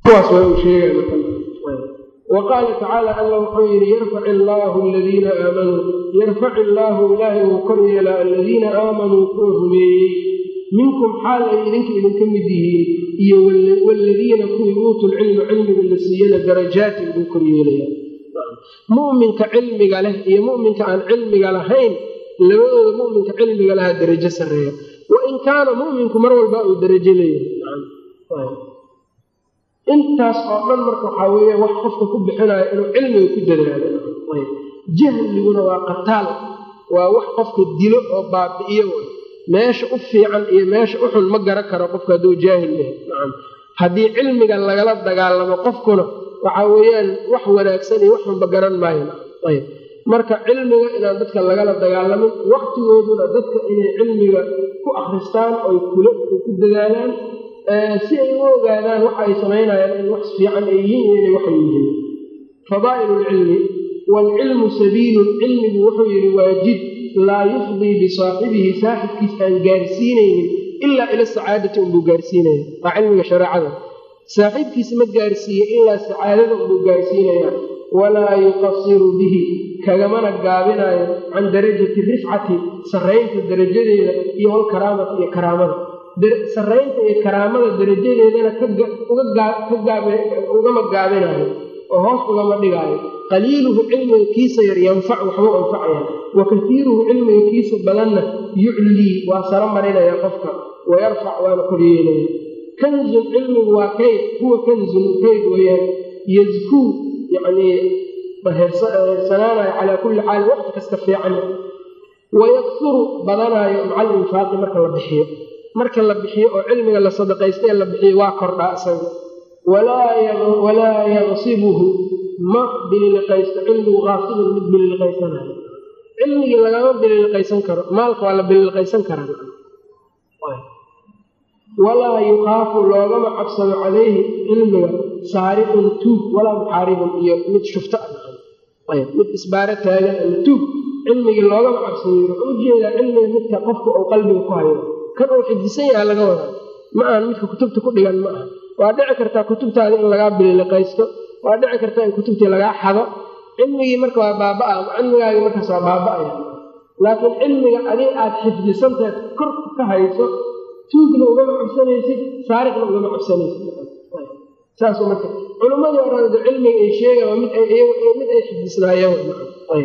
kuwaas waa uu sheegay wa qaala tacaala alla wuxuu yidhi yarfac illaahu aladiina aamanuu yarfac illaahu ilaahay uu kor yeelaa aladiina aamanuu kuwa rumeeyey minkum xaal ay idinka idinka mid yihiin iyo waaladiina kuwii uutul cilma cilmiga la siiyana darajaatin buu kor yeelaya mu'minka cilmiga leh iyo mu'minka aan cilmiga lahayn labadooda mu'minka cilmiga lahaa darajo sarreeya wa in kaana mu'minku mar walba uu darajo leeyahay intaas oo dhan marka waxaa weeye wax qofka ku bixinayo inuu cilmiga ku dadaalo jahliguna waa qataal waa wax qofka dilo oo baabi'iyo meesha u fiican iyo meesha u xun ma garan karo qofka hadduu jaahil yahay nacam haddii cilmiga lagala dagaalamo qofkuna waxaa weeyaan wax wanaagsan iyo wax xunba garan maayo ayb marka cilmiga inaan dadka lagala dagaalamin waqtigooduna dadka inay cilmiga ku akristaan oy kula ku dadaalaan si ay u ogaadaan waxa ay samaynayaan in wax fiican ay yihiin iyo inay waxay yihiin fadaa'ilu lcilmi waalcilmu sabiilun cilmigu wuxuu yidhi waa jid laa yufdii bisaaxibihi saaxibkiis aan gaarsiinaynin ilaa ila sacaadati unbuu gaarsiinaya waa cilmiga shareecada saaxiibkiis ma gaarsiiye ilaa sacaadada unbuu gaarsiinayaa walaa yuqasiru bihi kagamana gaabinayo can darajati rifcati sarraynta darajadeeda iyo walkaraamati iyo karaamada sarraynta iyo karaamada darajadeedana ugama gaabinayo oo hoos ugama dhigaayo qaliiluhu cilmiga kiisa yar yanfacu waxbuu anfacaya wa kasiiruhu cilmiga kiisa badanna yuclii waa saro marinaya qofka wayarfac waana koryeelaya kanzun cilmigu waa kayd huwa kanzun kayd weyaan yazkuu yacnii heersanaanayo calaa kulli xaal waqti kasta fiican wayaksuru badanaayo maca alinfaaqi marka la bixiyo marka la bixiyo oo cilmiga la sadaqaystee la bixiyo waa kordhaa isaga walaa yaqsibuhu ma bililiqaysto cilmigu qaasibun mid bililiqaysanayo cilmigii lagama bililiqaysan karo maalka waa la bililiqaysan karaa walaa yukhaafu loogama cabsado calayhi cilmiga saariqun tuug walaa muxaaribun iyo mid shufto ah mid isbaaro taagan ama tuug cilmigii loogama cabsado wuxuu ujeedaa cilmiga midka qofka uu qalbiga ku hayo kan uu xidisan yaha laga wadaa ma ahan midka kutubta ku dhigan ma aha waa dhici kartaa kutubtaada in lagaa bililiqaysto waa dhici kartaa in kutubtii lagaa xado cilmigii marka waa baaba-a cilmigaagii markaas waa baaba-aya laakiin cilmiga adig aad xifdisantahay korka ka hayso tuugna ugama cabsanaysid saariqna ugama cabsanaysid saasuu marka culimmadii orada cilmiga ay sheegaan waa mid mid ay xifdisnaayeen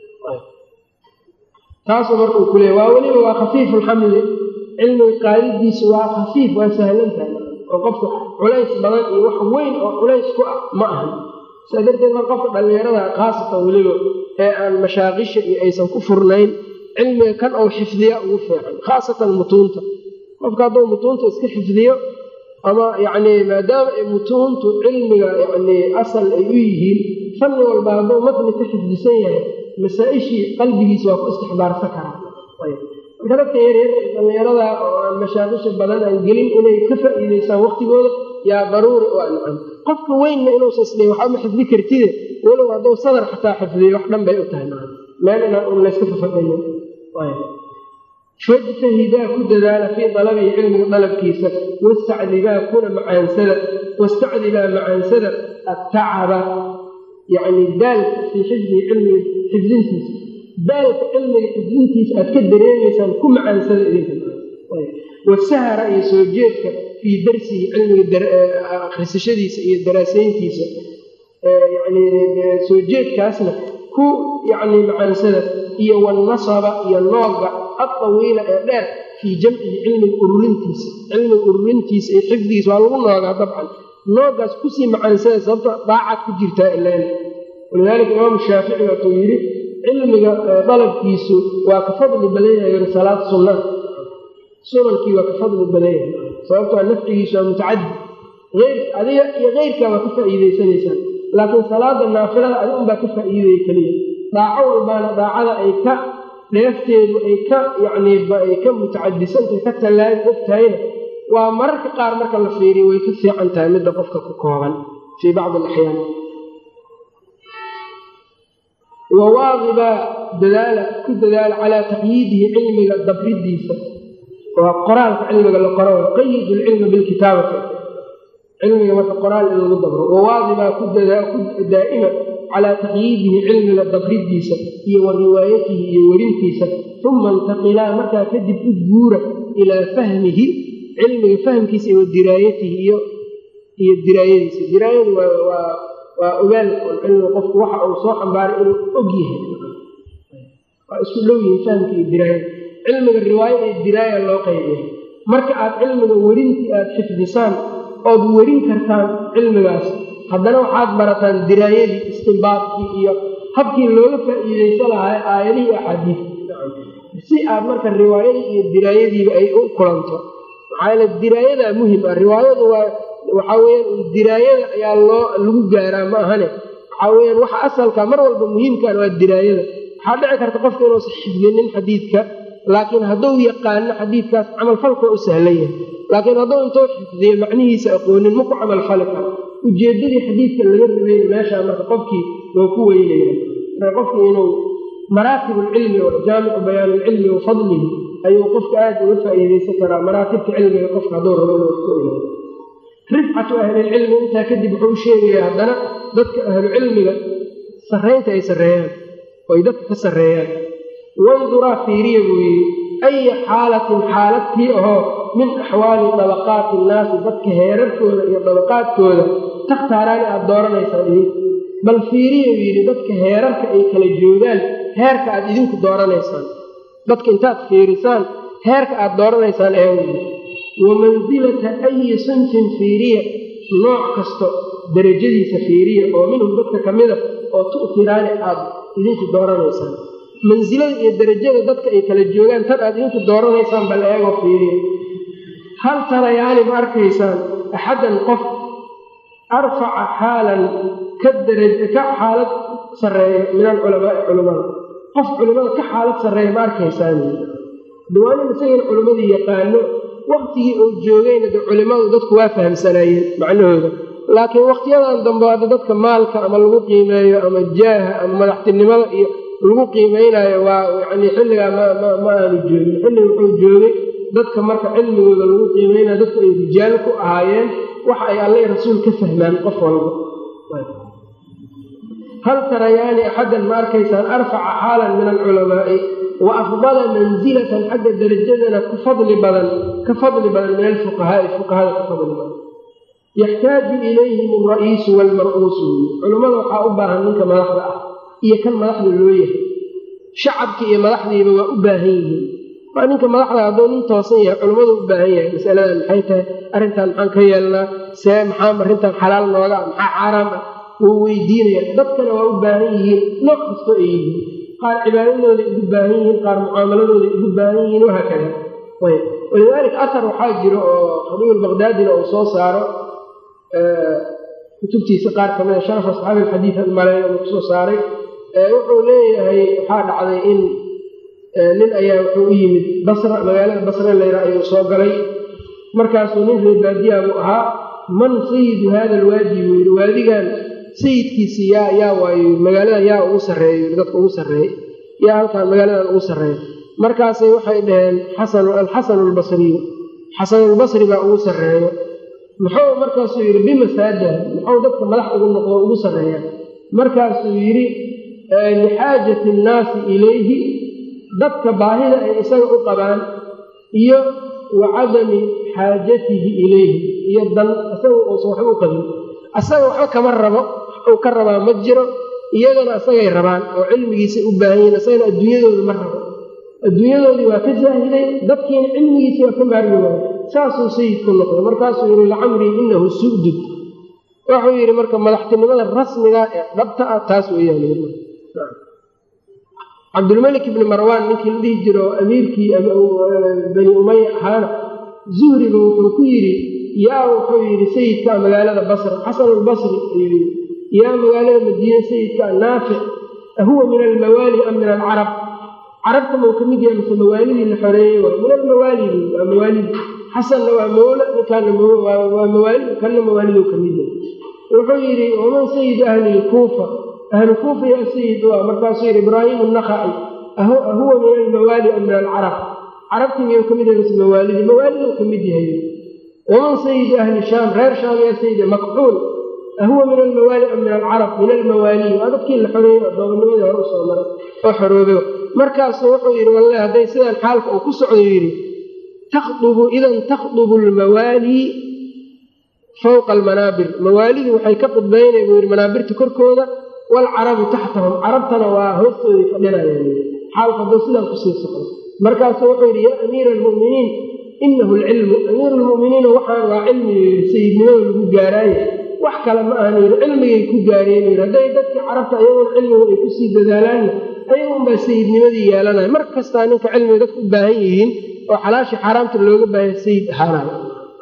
taasuu marka uu kuleeya waa weliba waa khafiifu lxamli cilmiga qaadidiisu waa khafiif waa sahlantahay oo qofka culays badan iyo wax weyn oo culays ku ah ma ahan sidaa darteed mar qofka dhallinyarada khaasatan weliba ee aan mashaaqisha iyo aysan ku furnayn cilmiga kan ou xifdiya ugu fiican khaasatan mutuunta qofka hadduu mutuunta iska xifdiyo ama yacnii maadaama ay mutuuntu cilmiga yacnii asal ay u yihiin fanni walba hadduu matni ka xifdisan yahay masaa-ishii qalbigiisa waa ku istixbaarsan karaa marka dadka yaryar ee dhallinyarada oo aan mashaaqisha badan aan gelin inay ka faa'iidaysaan waqtigooda yaa daruuri u ancam qofka weynna inuusa isdhihin waxba ma xifdi kartide walow hadduu sadar xataa xifdiyo wax dhan bay u tahay maa meel inaan un layska fafadhayo fajtahidaa ku dadaala fii dalabihi cilmiga dalabkiisa wastacdibaa kuna macaansada wastacdibaa macaansada attacaba yacni daalka fii xifdihi cilmiga xifdintiisa daalka cilmiga xifdintiisa aad ka dareemaysaan ku macaansada idinka wasahara iyo soo jeedka fii darsihi cilmiga akhrisashadiisa iyo daraasayntiisa yani soo jeedkaasna ku yacni macaansada iyo walnasaba iyo nooga adawiila ee dheer fii jamcihi cilmiga ururintiisa cilmiga ururintiisa iyo xifdigiisa waa lagu noogaa dabcan noogaas kusii macaansada sababta daacad ku jirtaa ilan walidaalika imaamu shaafici waatuu yidhi cilmiga dalabkiisu waa ka fadli badan yahay salaad sunna sunankii waa ka fadli badan yahay sababtoo nafcigiisu waa mutacadi eyr adiga iyo keyrkaa waa ka faa'iidaysanaysaan laakiin salaada naafilada adi unbaa ka faa'iidaya keliya daaco walbaana daacada ay ka dheefteedu ay ka yacnii ay ka mutacadisantahay ka tallaai og tahayna waa mararka qaar marka la fiiriyo way ka fiican tahay midda qofka ku kooban fii bacdi alaxyaan wawaadibaa dadaala ku dadaala calaa taqyiidihi cilmiga dabridiisa waa qoraalka cilmiga la qoro qayid lcilma bilkitaabati cilmiga marka qoraal in lagu dabro wawaadibaa ku daa'ima calaa taqyiidihi cilmiga dabridiisa iyo wa riwaayatihi iyo werintiisa uma intaqilaa markaa kadib u guura ilaa fahmihi cilmiga fahmkiisa iyo wa diraayatihi iyo iyo diraayadiisa diraayadu waa ogaal cilmiga qofku waxa uu soo xambaaray inuu og yahay waa isku dhow yihin fahmka iyo diraayada cilmiga riwaaya iyo diraaya loo qaybiya marka aad cilmiga werintii aad xifdisaan ood werin kartaan cilmigaas haddana waxaad barataan diraayadii istimbaadkii iyo habkii looga faa'iidaysan lahaa aayadihii axaadiidka si aad marka riwaayadii iyo diraayadiiba ay u kulanto maxaa yaele diraayadaa muhim ah riwaayadu waa waxaa weyaan diraayada ayaa loo lagu gaaraa ma ahane waxaa weyaan waxa asalka mar walba muhiimkan waa diraayada waxaa dhici karta qofka inuusan xifdinin xadiidka laakiin hadduu yaqaano xadiidkaas camalfalka waa u sahlan yahay laakiin hadduu intuu xifdiyo macnihiisa aqoonin ma ku camalfali karo ujeeddadii xadiidka laga rabeyn meeshaa marka qofkii loo ku weynaya marka qofkii inuu maraatib alcilmi oo jaamicu bayaan ilcilmi wa fadlihi ayuu qofka aada uga faa'iidaysan karaa maraatibta cilmiga qofka hadduu rabo inuu ku ilayo rifcatu ahlilcilmi intaa kadib wuxuu u sheegayaa haddana dadka ahlucilmiga sarraynta ay sarreeyaan oo ay dadka ka sarreeyaan wanduraa fiiriya buu yidhi aya xaalatin xaaladtii ahoo min axwaali dabaqaati innaasi dadka heerarkooda iyo dabaqaadkooda takhtaaraani aada dooranaysaan idinku bal fiiriya buu yidhi dadka heerarka ay kala joogaan heerka aad idinku dooranaysaan dadka intaad fiirisaan heerka aad dooranaysaan eewey wa mansilata ayi sunfin fiiriya nooc kasto darajadiisa fiiriya oo minhum dadka ka mida oo tu'tiraani aad idinku dooranaysaan mansilada iyo darajada dadka ay kala joogaan tan aad idinku dooranaysaan bal eegoo fiiriya hal tarayaani ma arkaysaan axaddan qof arfaca xaalan ka daraja ka xaalad sarreeya min alculamaai culimada qof culimada ka xaalad sarreeya ma arkaysaan diwaanin isagana culimmadii yaqaano waktigii uu joogayna de culimmadu dadku waa fahamsanaayeen macnahooda laakiin wakhtiyadan dambe hadda dadka maalka ama lagu qiimeeyo ama jaaha ama madaxtinimada iyo lagu qiimeynayo waa yacni xilligaa ma aanu joogin xilliga wuxuu joogay dadka marka cilmigooda lagu qiimeynayo dadku ay rijaal ku ahaayeen waxa ay alleh rasuul ka fahmaan qof walba hal tarayaani axaddan ma arkaysaan arfaca xaalan min alculamaa'i wa afdala mansilatan xagga darajadana ku fadli badan ka fadli badan min alfuqahaai fuqahada ka fadli badan yaxtaaju ilayhim alra'iisu waalmar'uusu culummada waxaa u baahan ninka madaxda ah iyo kan madaxda loo yahay shacabkii iyo madaxdiiba waa u baahan yihiin waa ninka madaxda hadduu nin toosan yahay culummadu u baahan yahay masaladan maxay tahay arrintan maxaan ka yeelnaa see maxaa arrintan xalaal nooga ah maxaa xaaraam ah wuu weydiinaya dadkana waa u baahan yihiin nooc kastoo ay yihiin qaar cibaadadooday ugu baahan yihiin qaar mucaamaladooday ugu baahan yihiin wahaakada ayb walidaalika asar waxaa jiro oo khabiib baqdaadina uu soo saaro kutubtiisa qaar kamida sharaf asxaabi alxadiid almaleyn uu kusoo saaray wuxuu leeyahay waxaa dhacday in nin ayaa wuxuu u yimid basra magaalada basra layra ayuu soo galay markaasuu nin reebaadiya buu ahaa man sayidu hada alwaadi buu yidhi waadigan sayidkiisi yaa yaa waayo magaaladan yaa ugu sarreeyo dadka ugu sarreey yaa halkaan magaaladan ugu sarreeya markaasay waxay dhaheen xasan alxasanu albasriyu xasanulbasri baa ugu sarreeyo muxuu markaasuu yidhi bimasaajah muxuu dadka madax ugu noqdo ugu sarreeya markaasuu yidhi lixaajati annaasi ilayhi dadka baahida ay isaga u qabaan iyo wa cadami xaajatihi ilayhi iyo dan isaga uusan waxba u qabin asaga waxba kama rabo uu ka rabaa ma jiro iyagana isagay rabaan oo cilmigiisay u baahan yihin isagana adduunyadooda ma rabo adduunyadoodii waa ka saahiday dadkiina cilmigiisii waa ka maarmi waaya saasuu sayidku noqday markaasuu yidhi lacamrii inahu sudud wuxuu yidhi marka madaxtinimada rasmiga ee dhabta ah taas weeyaan cabdulmalik ibni marwaan ninkii la dhihi jiro amiirkii bani umaya ahaana zuhriga wuxuu ku yidhi yaa wuxuu yidhi sayidkaa magaalada basra xasanulbasri ayuu yidhi yaa magaalada madiine sayidkaa naafic ahuwa min almawaali am min alcarab carabta mau ka mid yahay mise mawaalidii la xoreeyey waay min almawaalidi waa mawaalidi xasanna waa mawla ninkaana waa mawaalid kanna mawaaliduu ka mid yahay wuxuu yidhi waman sayidu ahli lkuufa ahlu kuufa yaa sayid waa markaasuu yidhi ibraahimu nakaci ahuwa min almawaali am min alcarab carabtii miyuu ka mid yahay mise mawaalidi mawaaliduu ka mid yahay waman sayidi ahli shaam reer shaam yaa sayida makxuul ahuwa min almawaali am min alcarab min almawaaliyi waa dadkii la xoreeyey addoomannimadii hore usoo maray oo xoroobe markaasu wuxuu yidhi wallahi hadday sidaan xaalka uu ku socdo yidhi takhdubu idan takhdubu almawaalii fowqa almanaabir mawaalidii waxay ka khudbaynaya buu yidhi manaabirta korkooda waalcarabu taxtahum carabtana waa hoostooday fadhinayaan xaalku hadduu sidaan kusii socdo markaasu wuxuu yidhi yaa amiira almu'miniin inahu alcilmu amiiru lmu'miniina waxaan waa cilmiga yidhi sayidnimada lagu gaaraaye wax kale ma ahan yidhi cilmigay ku gaareen yidhi hadday dadkii carabta ayagoon cilmigu ay kusii dadaalaanna ayagunbaa sayidnimadii yeelanaya mar kastaa ninka cilmiga dadka u baahan yihiin oo xalaashii xaaraamta looga baahaya sayid ahaanayo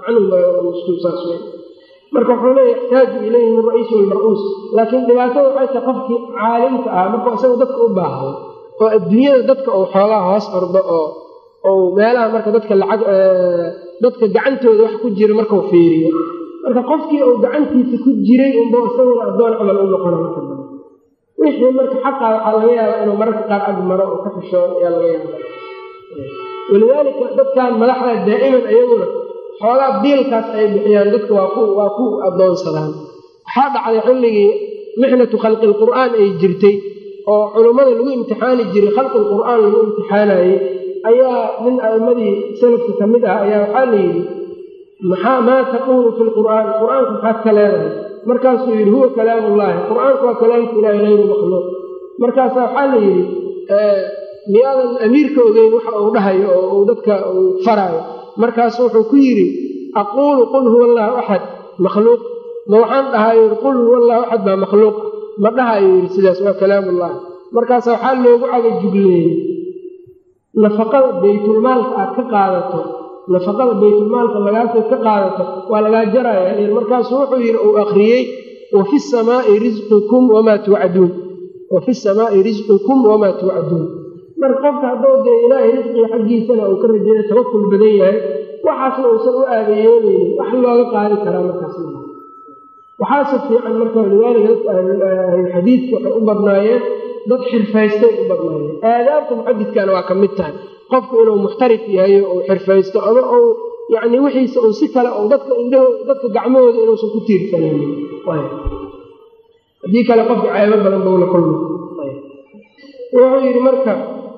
marka wuxuu leeya yaxtaaju ilayhim alra'iisu walmar-uus laakiin dhibaatada waxay tahay qofkii caalimka ah markuu isaga dadka u baahdo oo adduunyada dadka uu xoogaa hoos ordo oo ou meelaha marka dadka lacag dadka gacantooda wax ku jira markau fiiriyo marka qofkii uu gacantiisa ku jiray unba isaguna addoon camal u noqona marka dambe wixii marka xaqaa waxaa laga yaabaa inuu mararka qaar ag maro oo ka xishoodo ayaa laga yaaba walidaalika dadkan madaxda daa'iman ayaguna xoogaa biilkaas ay bixiyaan dadka waa ku waa ku addoonsadaan waxaa dhacday xilligii mixnatu khalqi lqur'aan ay jirtay oo culummada lagu imtixaani jiray khalqi lqur'aan lagu imtixaanayey ayaa nin a'immadii salafka ka mid ah ayaa waxaa la yidhi maxaa maa taquulu fi lqur'aan qur'aanka maxaad ka leedahay markaasuu yidhi huwa kalaamullaahi qur'aanku waa kalaamka ilaahi hayru makhluuq markaasaa waxaa la yidhi miyaadan amiirka ogeyn waxa uu dhahayo oo uu dadka uu faraayo markaasu wuxuu ku yidhi aquulu qul huwa allahu axad makhluuq ma waxaan dhahayo yidhi qul huwa allahu axad baa makhluuq ma dhahayo yidhi sidaas waa kalaamullahi markaasa waxaa loogu caga jugleeyey nafaqada baytulmaalka aad ka qaadato nafaqada baytulmaalka lagaasoo ka qaadato waa lagaa jaraya markaasu wuxuu yidhi uu akhriyey wafi samaai risqukum wamaa tuucaduun wafi samaai risqukum wamaa tuucaduun marka qofka hadduu dee ilaahay risqiga xaggiisana uu ka rajeeya tawakul badan yahay waxaasna uusan u aadayeelaynin wax looga qaadi karaa markaas waxaase fiican marka walidaalika dadka ahlulxadiidka waxay u badnaayeen dad xirfaystay u badnaayeen aadaabta muxadidkana waa ka mid tahay qofku inuu muxtarif yahay uu xirfaysto ama uu yacni wixiisa uu si kale uu dadka indhaho dadka gacmahooda inuusan ku tiirsanaynin haddii kale qofka ceebo badan buu la kulma wuxuu yidhi marka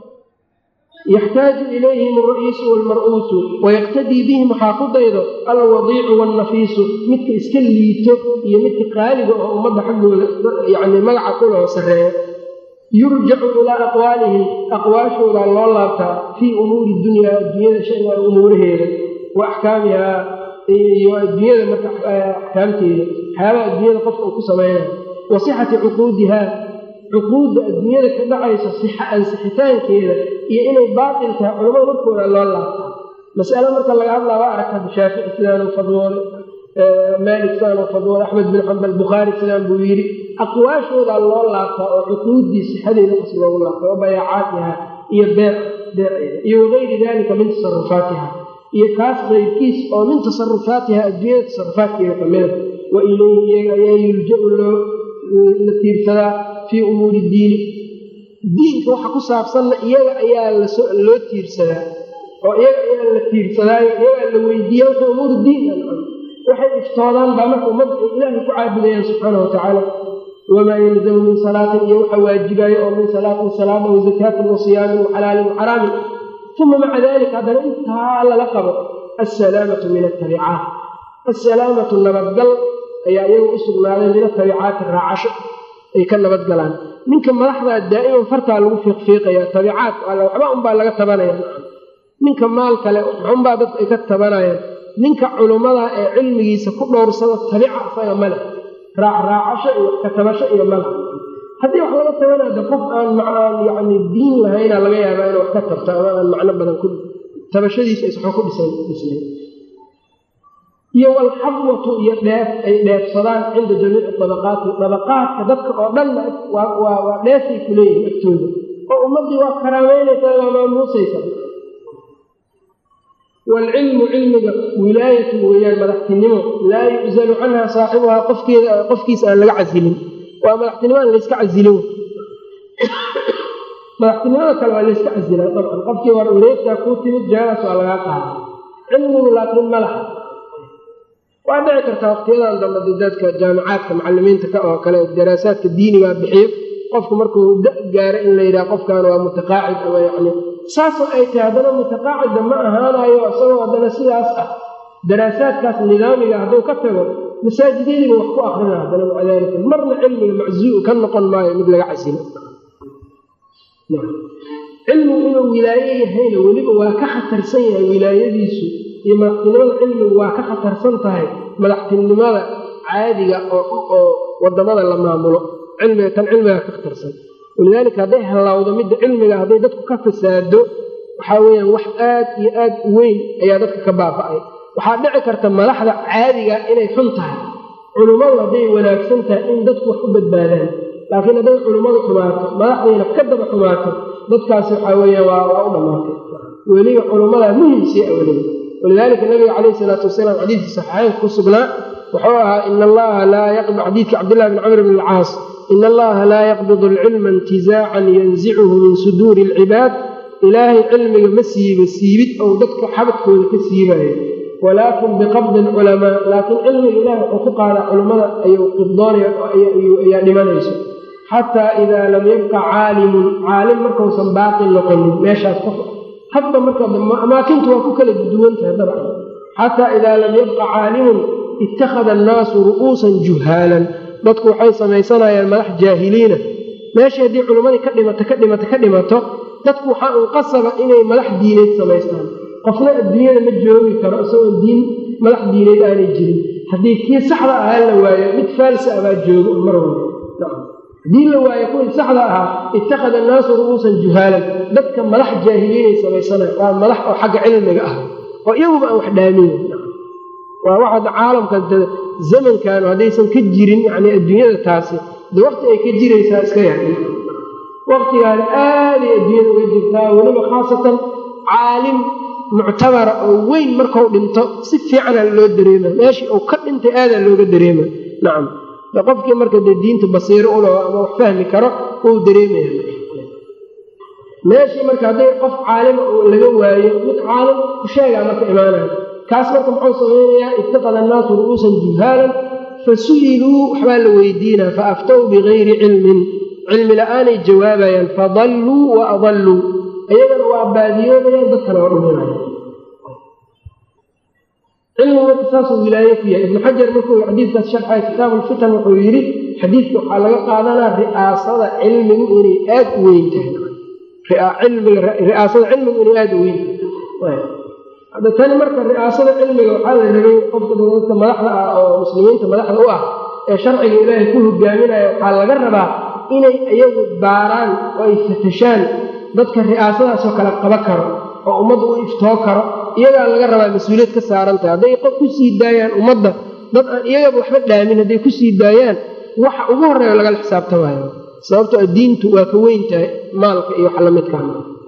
yaxtaaju ilayhim alra'iisu waalmar-uusu wayaqtadii bihim waxaa ku daydo alwadiicu waalnafiisu midka iska liito iyo midka qaaliga oo ummadda xaggooda yacni magaca kuloo sarreeya yurjacu ilaa aqwaalihim aqwaashoodaa loo laabtaa fii umuuri dunyaa adduunyada shayga umuuraheeda wa axkaamihaa iyo adduunyada marka axkaamteeda waxyaabaha adduunyada qofka uu ku samaynayo wa sixati cuquudihaa cuquudda adduunyada ka dhacaysa sixa ansixitaankeeda iyo inay baatil tahay culamada markooda loo laabtaa mas'ale marka laga hadlaa waa aragta shaafici sidaanuu fadwoolay maalik sidaanuu fadwoolay axmed bin xambal bukhaari sidaan buu yidhi aqwaashoodaa loo laabtaa oo cuquuddii sixadeeda qas loogu laabta wa bayaacaatiha iyo beec beeceeda iyo wagayri dalika min tasarufaatiha iyo kaas qayrkiis oo min tasarufaatiha adduunyada tasarufaadkeeda kamida wa ilayhi iyaga ayaa yurja-u loo la tiirsadaa fii umuuri diini diinka waxa ku saabsanna iyaga ayaa loo tiirsadaa oo iyaga ayaa la tiirsadaayo iyagaa la weydiiya wixii umuuru diin waxay iftoodaan baa marka ummadda ay ilaahay ku caabudayaan subxaana wa tacaala wamaa yalzamu min salaatin iyo waxa waajibaayo oo min salaatin salaada wa zakaatin wa siyaamin wa xalaalin wa xaraamin uma maca dalika haddana intaa lala qabo assalaamatu min atabicaat assalaamatu nabadgal ayaa iyagu u sugnaaday min atabicaati raacasho ay ka nabadgalaan ninka madaxdaa daa'iman fartaa lagu fiiqfiiqaya tabicaat waxba unbaa laga tabanaya ninka maal kale waxunbaa dadku ay ka tabanayaan ninka culummada ee cilmigiisa ku dhowrsada tabica isaga male raacraacasho iyo katabasho iyo male haddii wax laga tabanada qof aan aan yacni diin lahayna laga yaabaa inuu wax ka tabto ama aan macno badan ku tabashadiisa is waxba ku dhisan dhisnay iyo walxabwatu iyo dheef ay dheefsadaan cinda jamiici dabaqaati dabaqaadka dadka oo dhanna waa dheefay ku leeyihin agtooda oo ummaddii waa karaameynaysaa waa maamuusaysa waalcilmu cilmiga wilaayatu weeyaan madaxtinimo laa yuczalu canha saaxibuhaa qofkeeda qofkiisa aan laga casilin waa madaxtinimo aan layska casilin madaxtinimada kale waa layska casilaa dabcan qofkii war wareegtaa kuu timid jeeraas waa lagaa qaada cilmigu laakiin ma laha waa dhici kartaa waqtiyadan dambe de dadka jaamicaadka macalimiinta ka oo kale daraasaadka diinigaa bixiyo qofku markuu da gaaro in la yidhaha qofkan waa mutaqaacid ama yani saasoo ay tahay haddana mutaqaacida ma ahaanayo isagoo haddana sidaas ah daraasaadkaas nidaamiga hadduu ka tago masaajidyadiiba wax ku akrina haddana maca daalika marna cilmiga maczuu ka noqon maayo mid laga casilo cilmigu inuu wilaaye yahayna weliba waa ka khatarsan yahay wilaayadiisu iyo madaxtinimada cilmigu waa ka khatarsan tahay madaxtinimada caadiga oo wadamada la maamulo cilmiga tan cilmiga ka khatarsan walidaalika hadday hallawdo midda cilmiga hadday dadku ka fasaado waxaa weyaan wax aad iyo aad u weyn ayaa dadka ka baaba'ay waxaa dhici karta madaxda caadiga inay xun tahay culummadu hadday wanaagsan tahay in dadku wax u badbaadaan laakiin hadday culummadu xumaato madaxdayna ka daba xumaato dadkaasi waxaa weeyaan waa waa u dhammaatay weliba culummada muhimsii a weliba walidaalika nabiga calayhi salaatu wasalaam xadiidkii saxiixeynka ku sugnaa wuxuu ahaa ina allaha laa yaqbid xadiidkii cabdillahi bn camr bn alcaas ina allaha laa yaqbidu alcilma intizaacan yanzicuhu min suduuri alcibaad ilaahay cilmiga ma siibo siibid ou dadka xabadkooda ka siibayo walaakin biqabdi alculamaa laakiin cilmiga ilahay wuxuu ku qaadaa culummada ayuu qibdoonaya ayaa dhimanayso xataa idaa lam yabqa caalimun caalim markausan baaqi noqonin meeshaas qof hadba marka amaakintu waa ku kala duwan tahay dabcan xataa idaa lam yabqa caalimun ittakhada annaasu ru'uusan juhaalan dadku waxay samaysanayaan madax jaahiliina meeshii haddii culimmadii ka dhimato ka dhimato ka dhimato dadku waxaa un qasaba inay madax diineed samaystaan qofna adduunyada ma joogi karo isagoo diin madax diineed aanay jirin haddii kii saxda ahaa la waayo mid faalsa abaa joogo mar walba haddii la waayo kuwii saxda ahaa ittakhada annaasu ru'uusan juhaalan dadka madax jaahiliinay samaysanayan waa madax oo xagga cilmiga ah oo iyaguba aan wax dhaaminayn waa waxaad caalamkan zamankan haddaysan ka jirin yani adduunyada taasi de waqti ay ka jiraysaa iska yahay waqtigaani aaday adduunyada uga jirtaa weliba khaasatan caalim muctabara oo weyn markau dhinto si fiicana loo dareema meeshii uu ka dhintay aadaa looga dareema nacam de qofkii marka dee diinta basiiro ulo ama wax fahmi karo uu dareemaya meeshii marka hadday qof caalima oo laga waayo mid caalim kusheegaa marka imaanaya kaas marka muxuu samaynayaa ittaqada annaasu ru'uusan juhaalan fa su'iluu waxbaa la weydiinaa fa aftaw bigayri cilmin cilmi la'aanay jawaabayaan fadalluu wa adalluu iyagana waa baadiyoobayaan dadkana waa dhuminaya cilmigu marka saasuu wilaaye ku yahay ibnu xajar markuu xadiidkaas sharxaya kitaabu lfitan wuxuu yidhi xadiidka waxaa laga qaadanaa ri'aasada cilmigu inay aad u weyn tahay ri'aasada cilmigu inay aada u weyn tahay hadda tani marka ri'aasada cilmiga waxaa la rabay qofka dadka madaxda ah oo muslimiinta madaxda u ah ee sharciga ilaahay ku hogaaminaya waxaa laga rabaa inay iyagu baaraan oo ay fatashaan dadka ri'aasadaasoo kale qaba karo oo ummadda u iftoo karo iyagaa laga rabaa mas-uuliyad ka saaran tahay hadday qof ku sii daayaan ummadda dad aan iyagaba waxba dhaamin hadday ku sii daayaan waxa ugu horreeya lagala xisaabtamaayo sababtoo diintu waa ka weyn tahay maalka iyo wax lamidkaan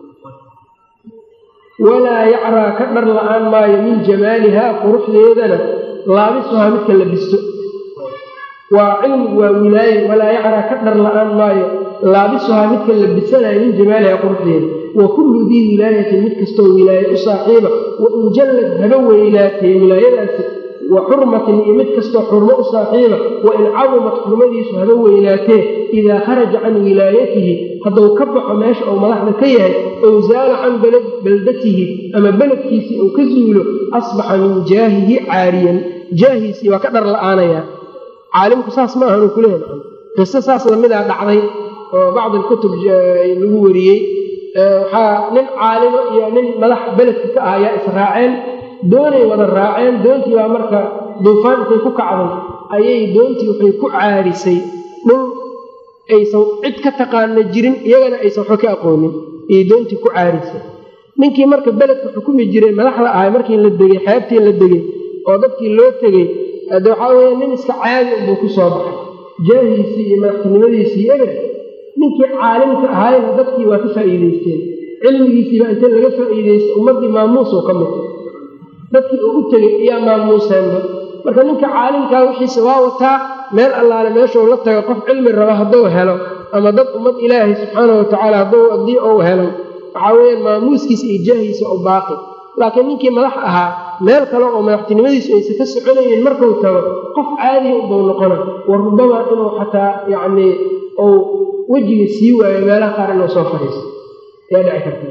walaa yacraa ka dhar la'aan maayo min jamaalihaa quruxdeedana laabisuhaa midka la bisto waa cilmigu waa wilaaye walaa yacraa ka dhar la'aan maayo laabisuhaa midka la bisanayo min jamaalihaa quruxdeeda wa kullu dii wilaayatin mid kastoo wilaaye u saaxiiba wa in jallad haba weynaatee wilaayadaasi wa xurmatin iyo mid kastoo xurmo u saaxiiba wa in cadumat xurmadiisu haba weynaatee idaa kharaja can wilaayatihi hadduu ka baxo meesha uu madaxda ka yahay ow zaala can baldatihi ama beledkiisii uu ka zuulo asbaxa min jaahihi caariyan jaahiisii waa ka dhar la'aanayaa caalimku saas ma ahanuu kuleeyahay qiso saas lamidaa dhacday oo bacdi alkutub lagu wariyey waxaa nin caalimo iyo nin madax beledka ka ah ayaa israaceen doonay wada raaceen doontii baa marka duufaan intay ku kacday ayay doontii waxay ku caarisay dhul aysan cid ka taqaana jirin iyagana aysan waxba ka aqoonin ayay doontii ku caarisay ninkii marka beledka xukumi jiray madaxda ahay markii la degey xeebtii la degey oo dadkii loo tegey de waxaa weeye nin iska caadi unbuu ku soo baxay jaahiisii iyo madaxtinimadiisii eber ninkii caalimka ahaayna dadkii waa ka faa'iidaysteen cilmigiisiibaa inta laga faa'iidaystay ummaddii maamuusoo ka mutay dadkii uu u tegey ayaa maamuuseenba marka ninka caalimkaa wixiisa waa wataa meel allaale meeshuu la tago qof cilmi raba hadduu helo ama dad ummad ilaahay subxaanau watacaala haddii uu helo waxaa weeyaan maamuuskiisa iyo jaahiisa u baaqi laakiin ninkii madax ahaa meel kale oo madaxtinimadiisu aysan ka soconaynin markuu tago qof caadiya ubau noqona wa rubama inuu xataa yacnii uu wejiga sii waayo meelaha qaar inuu soo fadhiisto ayaa dhici karta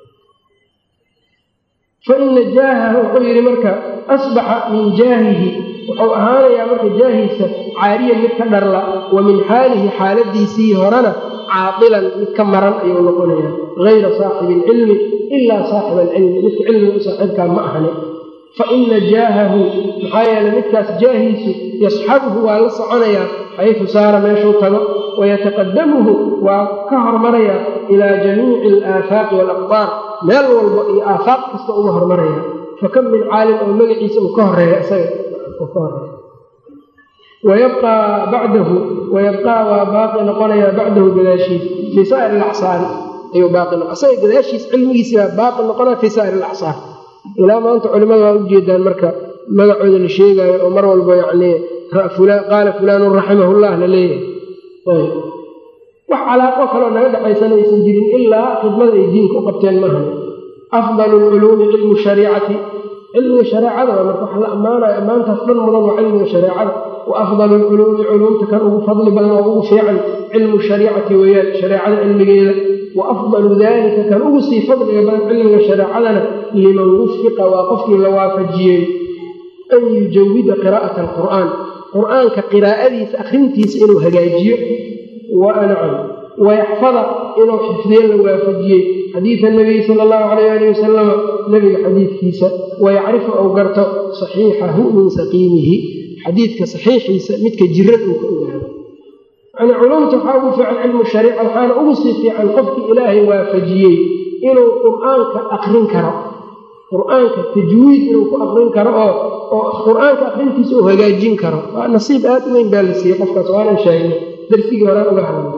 faina jaahahu wuxuu yidhi marka asbaxa min jaahihi wuxuu ahaanayaa marka jaahiisa caariyan mid ka dharla wa min xaalihi xaaladiisii horena caadilan mid ka maran ayuu noqonayaa hayra saaxibi ilcilmi ilaa saaxiba alcilmi midka cilmiga u saaxiibkaa ma ahani faina jaahahu maxaa yeeley midkaas jaahiisu yasxabuhu waa la soconayaa xaysu saara meeshuu tago wayataqadamuhu waa ka hormarayaa ilaa jamiici alaafaaqi waalaqdaar meel walba iyo aafaaq kasta uga hormaraya fakam min caalim oo magaciisa uu ka horeeya isaga uu ka horeeya wayabqaa bacdahu wayabqaa waa baaqi noqonayaa bacdahu gadaashiis fii saa'ir alacsaari ayuu baaqi noqo isaga gadaashiis cilmigiisi baa baaqi noqonaya fii saa'ir alacsaar ilaa maanta culimmada waa ujeedaan marka magacooda la sheegaayo oo mar walba yacnii qaala fulaanun raximahullah la leeyahay wax calaaqo kaloo naga dhexaysana aysan jirin ilaa khidmada ay diinka u qabteen maahan afdalu lculuumi cilmu shariicati cilmiga shareecada waa marka wax la ammaanayo ammaantaas dhan mudan waa cilmiga shareecada wa afdalu lculuumi culuumta kan ugu fadli badan oo ugu fiican cilmu shariicati weeyaan shareecada cilmigeeda wa afdalu dalika kan ugu sii fadliga badan cilmiga shareecadana liman wufiqa waa qofkii la waafajiyey an yujawida qiraa'ata alqur'aan qur'aanka qiraa'adiisa akhrintiisa inuu hagaajiyo wanacam wayaxfada inuu xifdiyo la waafajiyey xadiida nabiyi sala allahu calayh alih wasalama nebiga xadiidkiisa wayacrifu ou garto saxiixahu min saqiimihi xadiidka saxiixiisa midka jiran uu ka ogaado yani culumta waxaa ugu fiican cilmu shariica waxaana ugu sii fiican qofkii ilaahay waafajiyey inuu qur'aanka aqrin karo qur-aanka tajwiid inuu ku aqrin karo oo oo qur-aanka aqrintiisa uu hagaajin karo waa nasiib aad u weyn baa la siiyey qofkaas waanan sheegnay darsigii horaan uga hadlay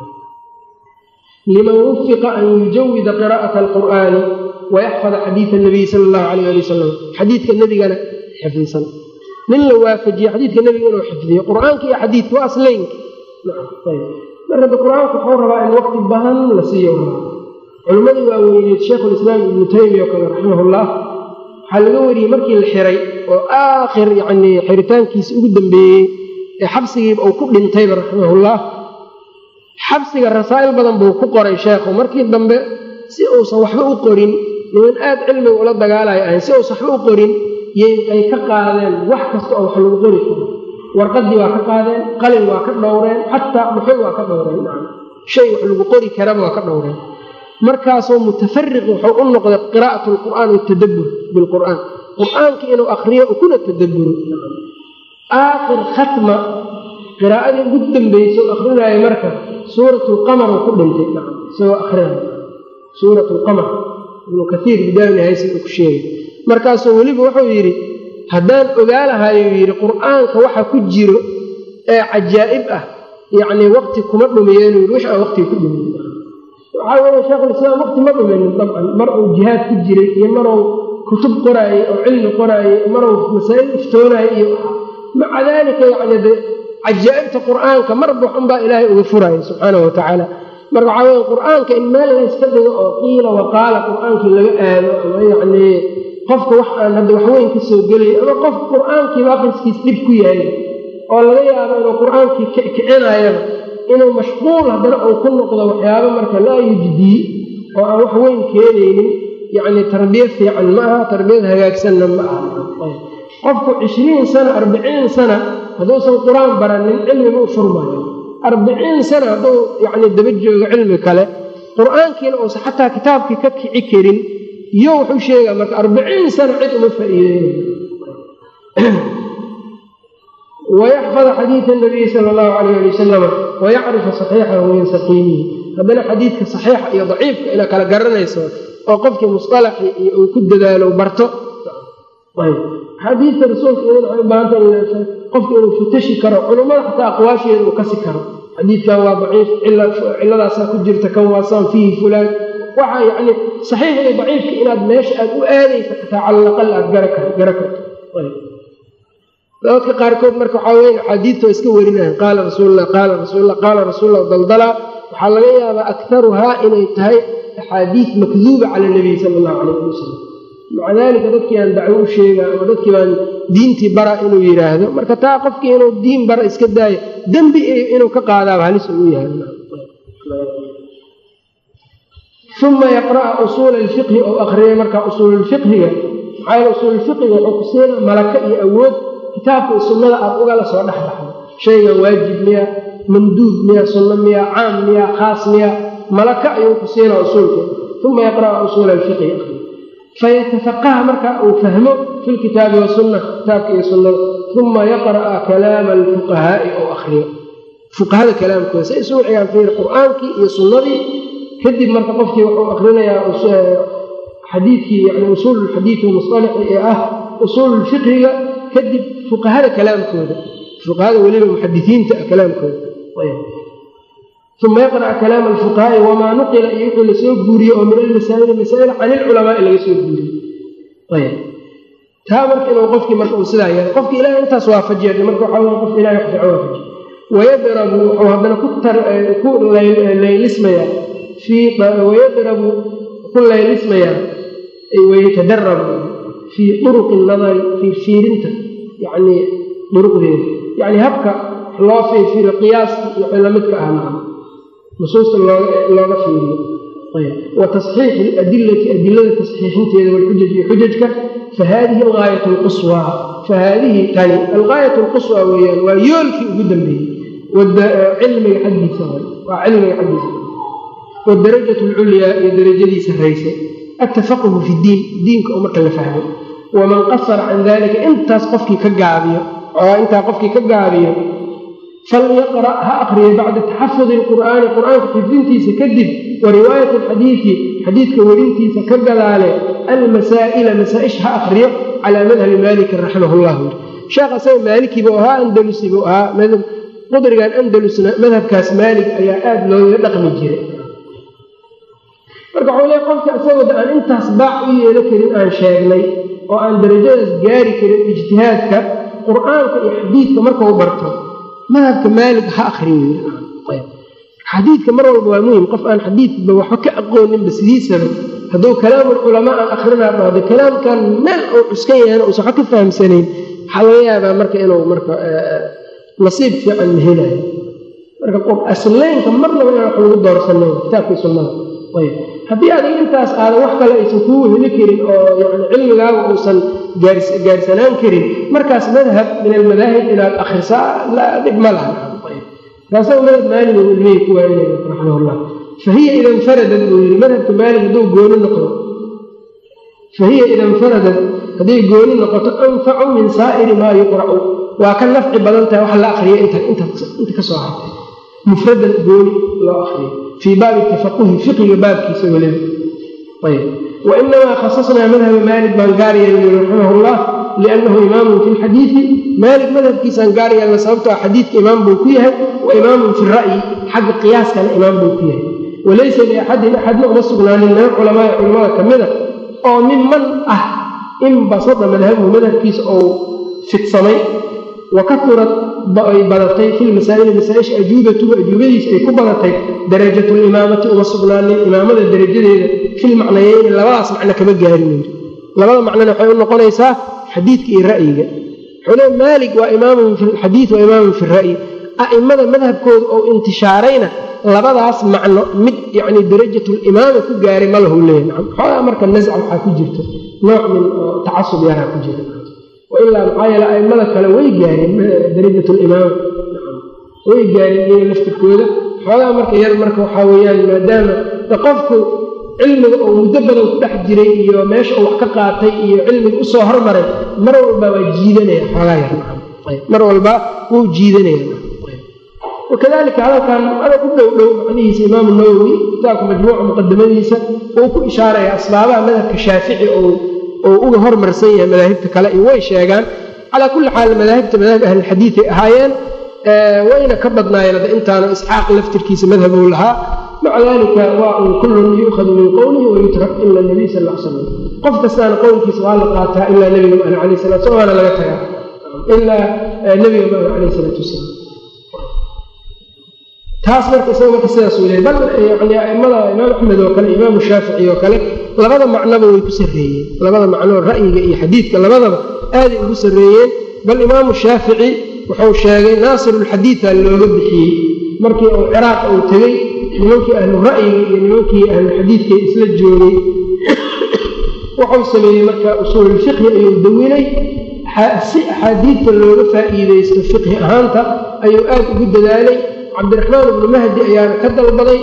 liman wufiqa an yujawida qiraa'ata alqur'aani wayaxfada xadiida nabiyi sala allahu calayh ali wasalam xadiidka nebigana xifdisan nin la waafajiye xadiidka nebiga inuu xifdiyo qur-aanka iyo xadiidka waa aslaynka marka da qur-aanka wuxuu rabaa in waqti badan la siiyo culimmadii waa weyneed sheikhulislaam ibnu taymiya oo kale raximahullah waxaa laga wariyey markii la xiray oo aakhir yacnii xiritaankiisa ugu dambeeyey ee xabsigiiba uu ku dhintayba raximahullah xabsiga rasaa'il badan buu ku qoray sheekhu markii dambe si uusan waxba u qorin niman aad cilmiga ula dagaalayo ahayn si uusan waxba u qorin ay ka qaadeen wax kasta oo wax lagu qori karo warqadii waa ka qaadeen qalin waa ka dhowreen xataa dhuxul waa ka dhowreen shay wax lagu qori karaba waa ka dhowreen markaasoo mutafariq wuxuu u noqday qiraa'at lqur'aan watadabbur bilqur'aan qur'aanka inuu akriyo kuna tadabburo aakhir khatma qiraa'adii ugu dambaysa akrinaayo marka suurat lqamar uu ku dhintay isagoo akrinay suurat lqamar ibnu kaiir bidaawinahaysi uu ku sheegay markaasuu weliba wuxuu yidhi haddaan ogaa lahaayuu yidhi qur'aanka waxa ku jiro ee cajaa'ib ah yacnii waqti kuma dhumiyeen yidhi wix aan waqtiga ku dhumiye waxaa weeye sheekhulislaam waqti ma dhumaynin dabcan mar uu jihaad ku jiray iyo maruu kutub qoraayey oo cilmi qoraayey maruu masaa'il iftoonaayey iyo maca daalika yacni de cajaa'ibta qur'aanka marba xunbaa ilaahay uga furaya subxaanahu watacaala marka waxaa weye qur'aanka in meel layska dhigo oo qiila waqaala qur'aankii laga aado ama yacnii qofka wax aan hadda waxweyn ka soo gelay ama qofka qur'aankiiba aqriskiis dhib ku yahay oo laga yaabo inuu qur'aankii kicinayaba inuu mashquul haddana uu ku noqdo waxyaabo marka laa yujdii oo aan wax weyn keenaynin yacni tarbiya fiican ma aha tarbiyad hagaagsanna ma aha qofku cishriin sana arbiciin sana hadduusan qur-aan baranin cilmiba u furmayo arbiciin sana hadduu yacni daba joogo cilmi kale qur-aankiina uusan xataa kitaabkii ka kici karin iyo wuxuu sheegaa marka arbiciin sana cid uma faa'iideynayo wayaxfada xadiida nabiyi sala allahu calayh ali wasalama wayacrifa saxiixahu min saqiimihi haddana xadiidka saxiixa iyo daciifka ina kala garanayso oo qofkii musalaxi iyo uu ku dadaalo barto xadiidka rasuulka iyada waxay u baahanta qofka inuu fatashi karo culummada xataa aqwaasheeda uu kasi karo xadiidkan waa daciif ciladaasaa ku jirta kan waasaan fiihi fulaan waxaa yacni saxiix iyo daciifka inaad meesha aad u aadaysa xataa cala alaqal aad gara karto dadka qaarkood marka waxaa weya axaadiidta waa iska werinayan qaala rasuullah qaala rasuullah qaala rasuullah daldalaa waxaa laga yaabaa aktaruhaa inay tahay axaadiid makduuba cala nabiy sala allahu calayh ali wasalam maca daalika dadkii aan dacwo u sheega ama dadkii baan diintii bara inuu yidhaahdo marka taa qofkii inuu diin bara iska daayo dembi inuu ka qaadaaba halis ugu yahay uma yaqra'a usuula alfiqhi ou akhriyay markaa usuululfiqhiga maxaa yaele usuululfiqhiga wuxuu ku siina malaka iyo awood kitaabka iyo sunnada aad ugala soo dhex baxdo shaygan waajib miya manduub miya sunno miya caam miya khaas miya malaka ayuu ku siina usuulka uma yaqra'a usuula alfiqhi akhriy fayatafaqaha marka uu fahmo fi lkitaabi wasunna kitaabka iyo sunnada uma yaqra'a kalaama alfuqahaa'i ou akhriyo fuqahada kalaamkooda say isu wixigaan fiir qur'aankii iyo sunnadii kadib marka qofkii wuxuu akrinayaa xadiidkii yani usuul lxadiidi musalaxi ee ah usuululfiqhiga kadib fuqahada kalaamkooda fuqahada weliba muxadisiinta ah kalaamkooda uma yaqra'a kalaama alfuqahaa'i wamaa nuqila iyo wixii lasoo guuriyey oo min almasaa'ili masaa'il can ilculamaai laga soo guuriyey taa marka inuu qofkii marka uu sidaa yahay qofki ilahay intaas waafajiya marka waxaa wey qofka ilahay wax fiican waafajiya wayadrabu wuxuu haddana ku laylismayaa wayadrabu ku laylismayaa wayatadarabu fii duruqi nadari fii fiirinta yani duruqdeeda yani habka loo fiirfiiro qiyaaska wixii lamidka ah maa nusuusta looga fiiriyo wa tasxiixi adilati adilada tasxiixinteeda walxujaj iyo xujajka fa haadihi algaayat lquswaa fa haadihi tani algaayat lquswaa weeyaan waa yoolkii ugu dambeeyey cilmiga xaggiisa waa cilmiga xaggiisa wadarajat alculyaa iyo darajadii sarraysay altafaquhu fi diin diinka oo marka la fahmo waman qasara can dalika intaas qofkii ka gaabiyo oo intaa qofkii ka gaabiyo falyaqra' ha akriyo bacda taxafudi alqur'aani qur'aanka xifdintiisa kadib wa riwaayati alxadiidi xadiidka werintiisa ka gadaale almasaa'ila masaa-ish ha akriyo calaa madhabi maalikin raximah llah sheekh asaga maalikii buu ahaa andalusi buu ahaa qudrigan andalusna madhabkaas maalig ayaa aada looga dhaqmi jiray marka waxuu leey qofka isagooda aan intaas baac u yeelo karin aan sheegnay oo aan darajadaas gaari karin ijtihaadka qur-aanka iyo xadiidka markau barto madhabka maalig ha akriyo xadiidka mar walba waa muhim qof aan xadiidba waxba ka aqooninba sidiisaba hadduu kalaamul culamaa aan akrinaa dhahdo kalaamkan meel uu cuskan yahayna uusan waxba ka fahamsanayn waxaa laga yaabaa marka inuu marka nasiib fiican ma helayo marka aslaynka marnaba inaan wax lagu doorsanayn kitaabkii sunnada ayb haddii adiga intaas aadan wax kale aysan kuu heli karin oo yani cilmigaaga uusan gaarsanaan karin markaas madhab min almadaahib inaad akhrisaa dhib ma laha kaasa madhab maalig uu ilmihii ku waaninaya raximah llah fahiya ida infaradat buu yidhi madhabka maalig hadduu gooni noqdo fahiya ida infaradat hadday gooni noqoto anfacu min saa'iri maa yuqracu waa ka nafci badan tahay wax la akriya inta ka soo hartay mufradan gooni loo akriyo fii baabi tafaquhi fiqiga baabkiisa weliba ayb wainamaa khasasnaa madhaba maalik baan gaar yeelnay raximah llah liannahu imaamun fi lxadiidi maalik madhabkiisaan gaar yeelna sababtoo xadiidka imaam buu ku yahay wa imaamun fi ra'yi xagga qiyaaskana imaam buu ku yahay walaysa liaxadin axadna uma sugnaanin min alculamaai culamada ka mida oo minman ah inbasada madhabuhu madhabkiisa ou fidsamay wa kaurad ay badatay fi lmasaa'ili masaaisha ajuubatuhu ajuubadiisa ay ku badatay darajatu limaamati uma sugnaanin imaamada darajadeeda filmacnayeyni labadaas macno kama gaarin yiri labada macnona waxay u noqonaysaa xadiidka iyo ra'yiga xule maalik waa imaamun fi lxadiid waa imaamun fi ra'yi a'immada madhabkooda oo intishaarayna labadaas macno mid yani darajatulimaama ku gaaray ma lahu leeya nacam xoogaa marka nasca waxaa ku jirta nooc min tacasub yaraa ku jira wailaa maxaa yeele a'immada kale way gaareen darajat limaama way gaareen iyaga laftirkooda xoogaa marka yar marka waxaa weeyaan maadaama qofku cilmiga oo muddo badan ku dhex jiray iyo meesha uu wax ka qaatay iyo cilmiga usoo hormaray mar walba waa jiidanaya xoogaa yar mar walba wuu jiidanaya wakadalika hadalkan adag u dhow dhow macnihiisa imaamu nawowi kitaabka majmuuca muqadamadiisa uu ku ishaaraya asbaabaha madhabka shaafici oo uga hormarsan yahay madaahibta kale iyo way sheegaan calaa kulli xaal madaahibta madaahib ahlilxadiiday ahaayeen wayna ka badnaayeen hadda intaana isxaaq laftirkiisa madhabuu lahaa maca dalika waa un kullun yuukhadu min qowlihi wayutrak ila nabiy sal l slam qof kastaana qowlkiisa waa la qaataa ilaa nebiga maana alayh salatu slam waana laga tagaa ilaa nebiga maana alayh salaatu wasalaam taas marka isaga marka sidaas uu leey bal yani aimada imaam axmed oo kale imaamu shaafici oo kale labada macnoba way ku sarreeyeen labada macnoo ra'yiga iyo xadiidka labadaba aaday ugu sarreeyeen bal imaamu shaafici wuxuu sheegay naasirulxadiida looga bixiyey markii uu ciraaq uu tegey nimankii ahlu ra'yiga iyo nimankii ahluxadiidka isla joogay wuxuu sameeyey marka usuululfiqhi ayuu dawinay si axaadiidta looga faa'iidaysto fiqhi ahaanta ayuu aad ugu dadaalay cabdiraxmaan ibnu mahdi ayaana ka dalbaday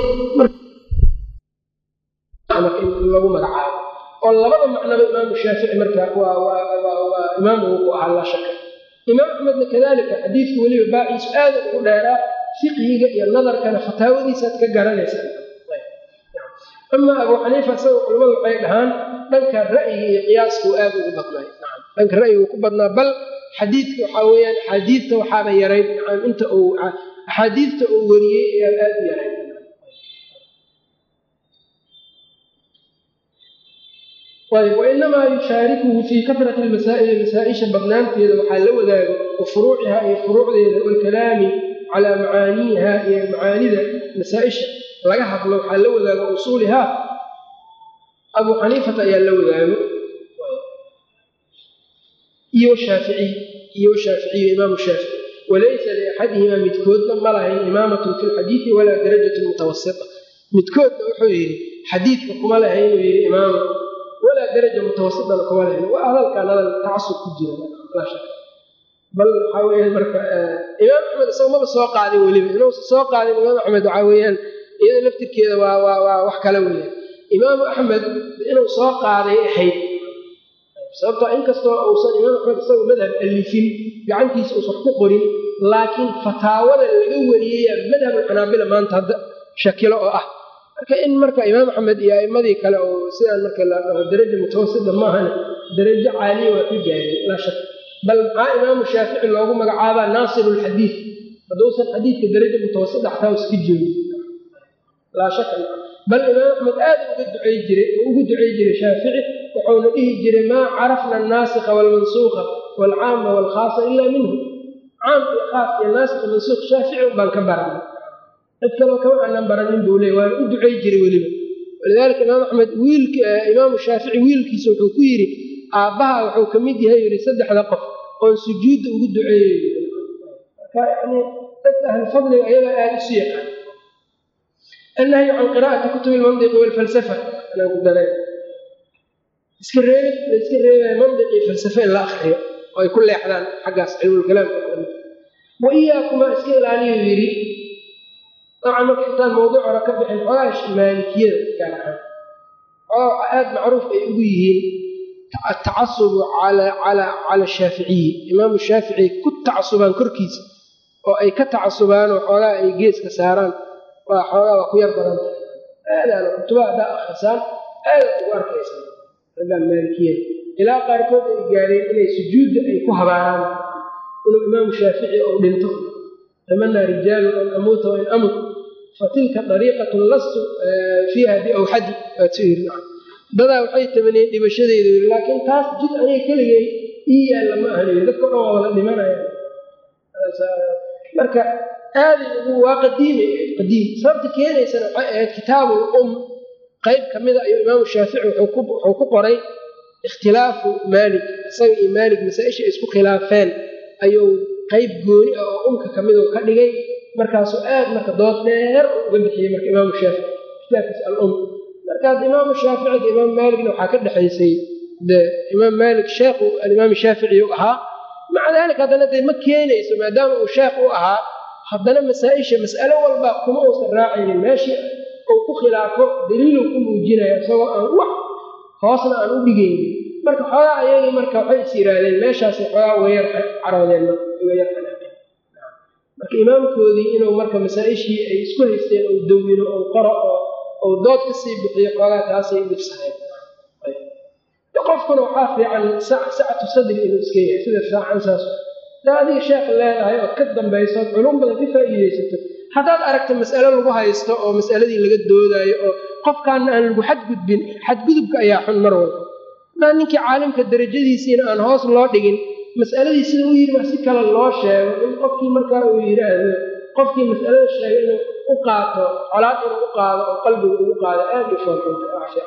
lagu magacaabo oo labada macnaba imaamu shaafici marka waa imaam uu ku ahaa laa shaka imaam axmedna kadalika xadiidku weliba baaciisu aada ugu dheeraa fiqhiga iyo nadarkana fataawadiisaad ka garanaysa ama abuu xaniifa isaga culamadu waxay dhahaan dhanka ra'yiga iyo qiyaaskuu aad ugu badnay dhanka ra'yigu ku badnaa bal xadiidka waxaa weyaan axaadiidta waxaaba yarayd inta uu axaadiidta uu wariyey ayaa aad u yarayd ayb wainamaa yushaarikuhu fii kasrati lmasaa'ili masaa-isha badnaanteeda waxaa la wadaago wa furuuciha iyo furuucdeeda waalkalaami calaa macaaniiha iyo macaanida masaa-isha laga hadlo waxaa la wadaago usuulihaa abuu xaniifata ayaa la wadaago iyo shaaficiy iyo shaaficiyu imaamu shaafici walaysa liaxadihimaa midkoodna ma lahayn imaamatun fi lxadiidi walaa darajatun mutawasita midkoodna wuxuu yidhi xadiidka kuma lahayn inuu yidhi imaama walaa daraja mutawasitana kuma lahayn waa hadalkan hadal tacasub ku jira laa shaka bal waxaa weyaan marka imaam axmed isaga maba soo qaadin weliba inuusa soo qaadin imaam axmed waxaa weeyaan iyada laftirkeeda waa waa waa wax kale weeyaan imaamu axmed inuu soo qaaday ahayd sababtoo inkastoo uusan imaam axmed isagu madhab alifin gacantiisa uusan wax ku qorin laakiin fataawada laga wariyaya madhabulxanaabila maanta hadda shakilo oo ah marka in marka imaam axmed iyo a'imadii kale oo sidaan marka la dhaho daraja mutawasita maahane darajo caaliya waa ka gaareen laa shak bal maxaa imaamu shaafici loogu magacaabaa naasiru lxadiid hadduusan xadiidka daraja mutawasita xataa iska joogin laa shaka bal imaam axmed aad uga ducay jiray ugu ducay jiray shaafici wuxuuna dhihi jiray maa carafna annaasikha waalmansuuqa waalcaama waalkhaasa ilaa minhu caam iyo khaas iyo naasikha mansuuq shaafici un baan ka baranay cid kaloo kama aanan baranin buu leey waana u ducay jiray weliba walidaalika imaam axmed wiilk imaamu shaafici wiilkiisa wuxuu ku yidhi aabbaha wuxuu ka mid yahay yidhi saddexda qof oon sujuudda ugu duceeyey marka yani dadka ahlufadliga ayagaa aada isu yaqaan annahyu can qiraa'ati kutubi lmandiqi waalfalsafa anaa ku dareen iska reebid la iska reebaya mandiqii falsafe in la akriyo oo ay ku leexdaan xaggaas cilmulkalaamka wa iyaakumaa iska ilaaliyuu yidhi dabcan marka intaan mawduuc hore ka bixin xoogaa maalikiyada gaar ahaan xoogaa waxaa aada macruuf ay ugu yihiin atacasubu cala shaaficiyi imaamu shaafici ku tacasubaan korkiisa oo ay ka tacasubaan oo xoogaa ay geeska saaraan waa xoogaa waa ku yar badan tahay aadaana kutubaha haddaa akrisaan aada ugu arkaysan raggaan maalikiyada ilaa qaarkood ay gaareen inay sujuudda ay ku habaaraan inuu imaamu shaafici ou dhinto tamanaa rijaalu an amuuta wain amut fatilka dariiqatun lastu fiiha biawxadi dadaa waxay tamaniyeen dhimashadeyda yiri laakiin taas jid aniga keligay ii yaalla ma ahan yiri dadka dhan waa wada dhimanaya marka aaday ugu waa qadiimi qadiim sababta keenaysana waxay ahayd kitaabul um qayb ka mida ayuu imaamu shaafici wuxuu ku qoray ikhtilaafu maalik isaga iyo maalik masaa-isha ay isku khilaafeen ayuu qayb gooni ah oo umka ka midoo ka dhigay markaasuu aad marka dood dheer uga bixiyey marka imaamu shaafici kitaabkiisa al-um markaas imaamu shaafici iyo imaam maaligna waxaa ka dhexaysay de imaam maalik sheekhu alimaam shaafici u ahaa maca daalika haddana dee ma keenayso maadaama uu sheekh u ahaa haddana masaa-isha mas'alo walba kuma uusan raacaynin meeshii uu ku khilaafo daliiluu ku muujinaya isagoo aan wax hoosna aan u dhigaynin marka xoogaa ayagii marka waxay is yidhaahdeen meeshaasay xoogaa uga yar caroodeen uga yar qanaaceen marka imaamkoodii inuu marka masaa-ishii ay isku haysteen ou dawino ou qoro oo ou dood ka sii bixiyo xoogaa taasay dhibsaheen qofkuna waxaa fiican sacatu sadri inuu iska yahay sida saacan saas daa adiga sheekh leedahay ood ka dambayso ood culum badan ka faa'iidaysato haddaad aragto mas'alo lagu haysto oo mas'aladii laga doodaayo oo qofkaana aan lagu xadgudbin xadgudubka ayaa xun mar walba hadaa ninkii caalimka darajadiisiina aan hoos loo dhigin mas'aladii sida u yidhi si kale loo sheego in qofkii markaa uu yidhaahdo qofkii mas'alada sheegay inuu u qaato colaad inuu u qaado oo qalbiga ugu qaado aada u foolxunta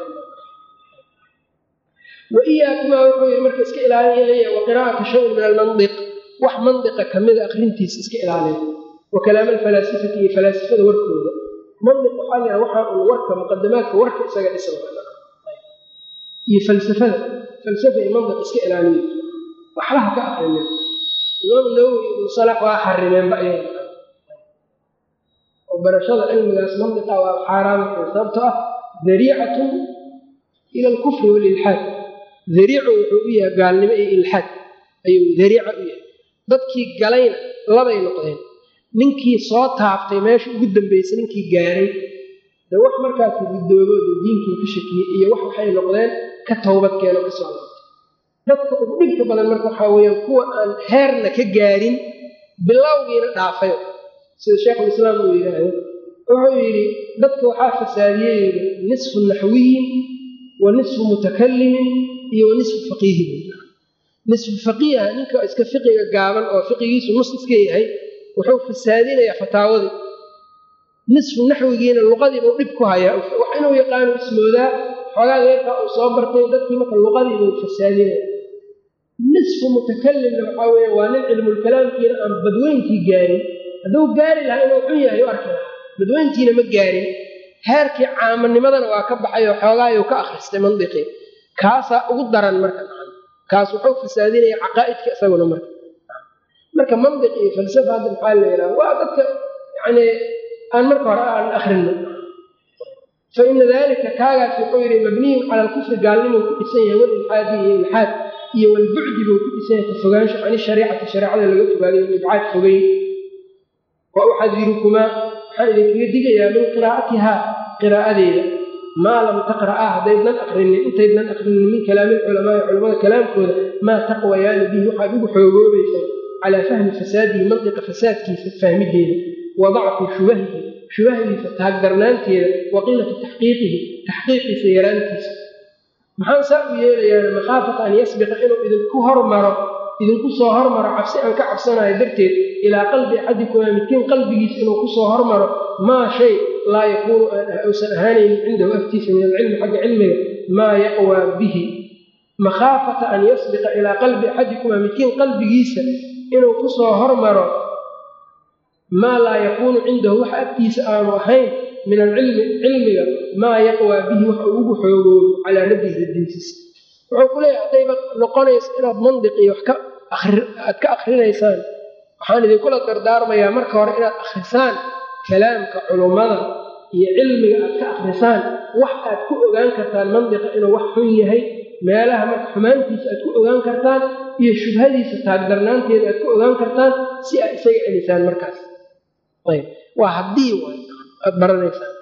wa iyaakumaa wuxuu yidhi marka iska ilaalinaya wa qiraa'ata shayin min almandiq wax mandiqa kamida akrintiisa iska ilaaliya wa kalaam alfalaasifati iyo falaasifada warkooda mandiq waxaa la yhaha waxaa un warka muqadamaadka warka isaga dhisan iyo falsafada falsafa iyo mandiq iska ilaaliya waxlaha ka akrinin imaam nawowi ibnu salax waa xarimeenba ayaga oo barashada cilmigaas mandiqa waa xaaraamka sababtoo ah dariicatun ila alkufri walilxaad dariicu wuxuu u yahay gaalnimo iyo ilxaad ayuu dariica u yahay dadkii galayna labay noqdeen ninkii soo taabtay meesha ugu dambeysay ninkii gaaray de wax markaas ridoobo de diinkii ka shakiyey iyo wax waxay noqdeen ka towbad keeno ka soo laabtay dadka ugu dhibka badan marka waxaa weeyaan kuwa aan heerna ka gaarin bilowgiina dhaafayo sida sheekhulislaam uu yidhaahdo wuxuu yidhi dadka waxaa fasaadiyey yidhi nisfu naxwiyin wa nisfu mutakalimin iyo wa nisfu faqiihin nisfu faqiiha ninka iska fiqiga gaaban oo fiqigiisu nus iska yahay wuxuu fasaadinayaa fataawadii nisfu naxwigiina luqadiibuu dhib ku hayaa wax inuu yaqaano ismoodaa xoogaa geerkaa uu soo bartay dadkii marka luqadiibuu fasaadinaya nisfu mutakalimna waxaa weeye waa nin cilmulkalaamkiina aan badweyntii gaarin hadduu gaari lahaa inuu xun yahay u arki lahaa badweyntiina ma gaarin heerkii caamanimadana waa ka baxay oo xoogaayuu ka akhristay mandiqii kaasaa ugu daran marka kaas wuxuu fasaadinaya caqaa'idka isaguna marka marka mandiq iyo falsafa hadda maxaa la yidhaha waa dadka yani aan marka hore aan akrino fa ina dalika kaagaas wuxuu yidhi mabniyun cala alkufri gaalnimuu ku dhisan yahay walilxaadi iyo ilxaad iyo walbucdi buu ku dhisan yahay ka fogaansho can ishariicati shareecada laga fogaaday walibcaad fogeyn wa uxadirukumaa waxaan idinkaga digayaa min qiraa'atihaa qiraa'adeeda maa lam taqra'aa haddaydnan akrinin intaydnan akrinin min kalaami lculamaai culamada kalaamkooda maa taqwayaani bihi waxaad ugu xoogoobaysaa calaa fahmi fasaadihi mandiqa fasaadkiisa fahmideeda wa dacfi shubahihi shubahdiisa taagdarnaanteeda wa qilati taxqiiqihi taxqiiqiisa yaraantiisa maxaan saa u yeelayaana makhaafata an yasbiqa inuu idinku hormaro idinku soo hormaro cabsi aan ka cabsanayo darteed ilaa qalbi axadikumaa midkiin qalbigiisa inuu kusoo hormaro maa shay laa yakuunu uusan ahaanaynin cindahu agtiisa min alcilmi xagga cilmiga maa yaqwaa bihi makhaafata an yasbiqa ilaa qalbi axadikumaa midkiin qalbigiisa inuu kusoo hormaro maa laa yakuunu cindahu wax agtiisa aanu ahayn min alcilmi cilmiga maa yaqwaa bihi wax uu ugu xoogoobo calaa nafsihi radintiisa wuxuu ku leeyahay haddayba noqonayso inaad mandiq iyo wax aad ka akrinaysaan waxaan idinkula dardaarmayaa marka hore inaad akhrisaan kalaamka culummada iyo cilmiga aad ka akhrisaan wax aad ku ogaan kartaan mandiqa inuu wax xun yahay meelaha marka xumaantiisa aad ku ogaan kartaan iyo shubhadiisa taagdarnaanteeda aad ku ogaan kartaan si aad isaga celisaan markaas ayb waa haddii aad baranaysaan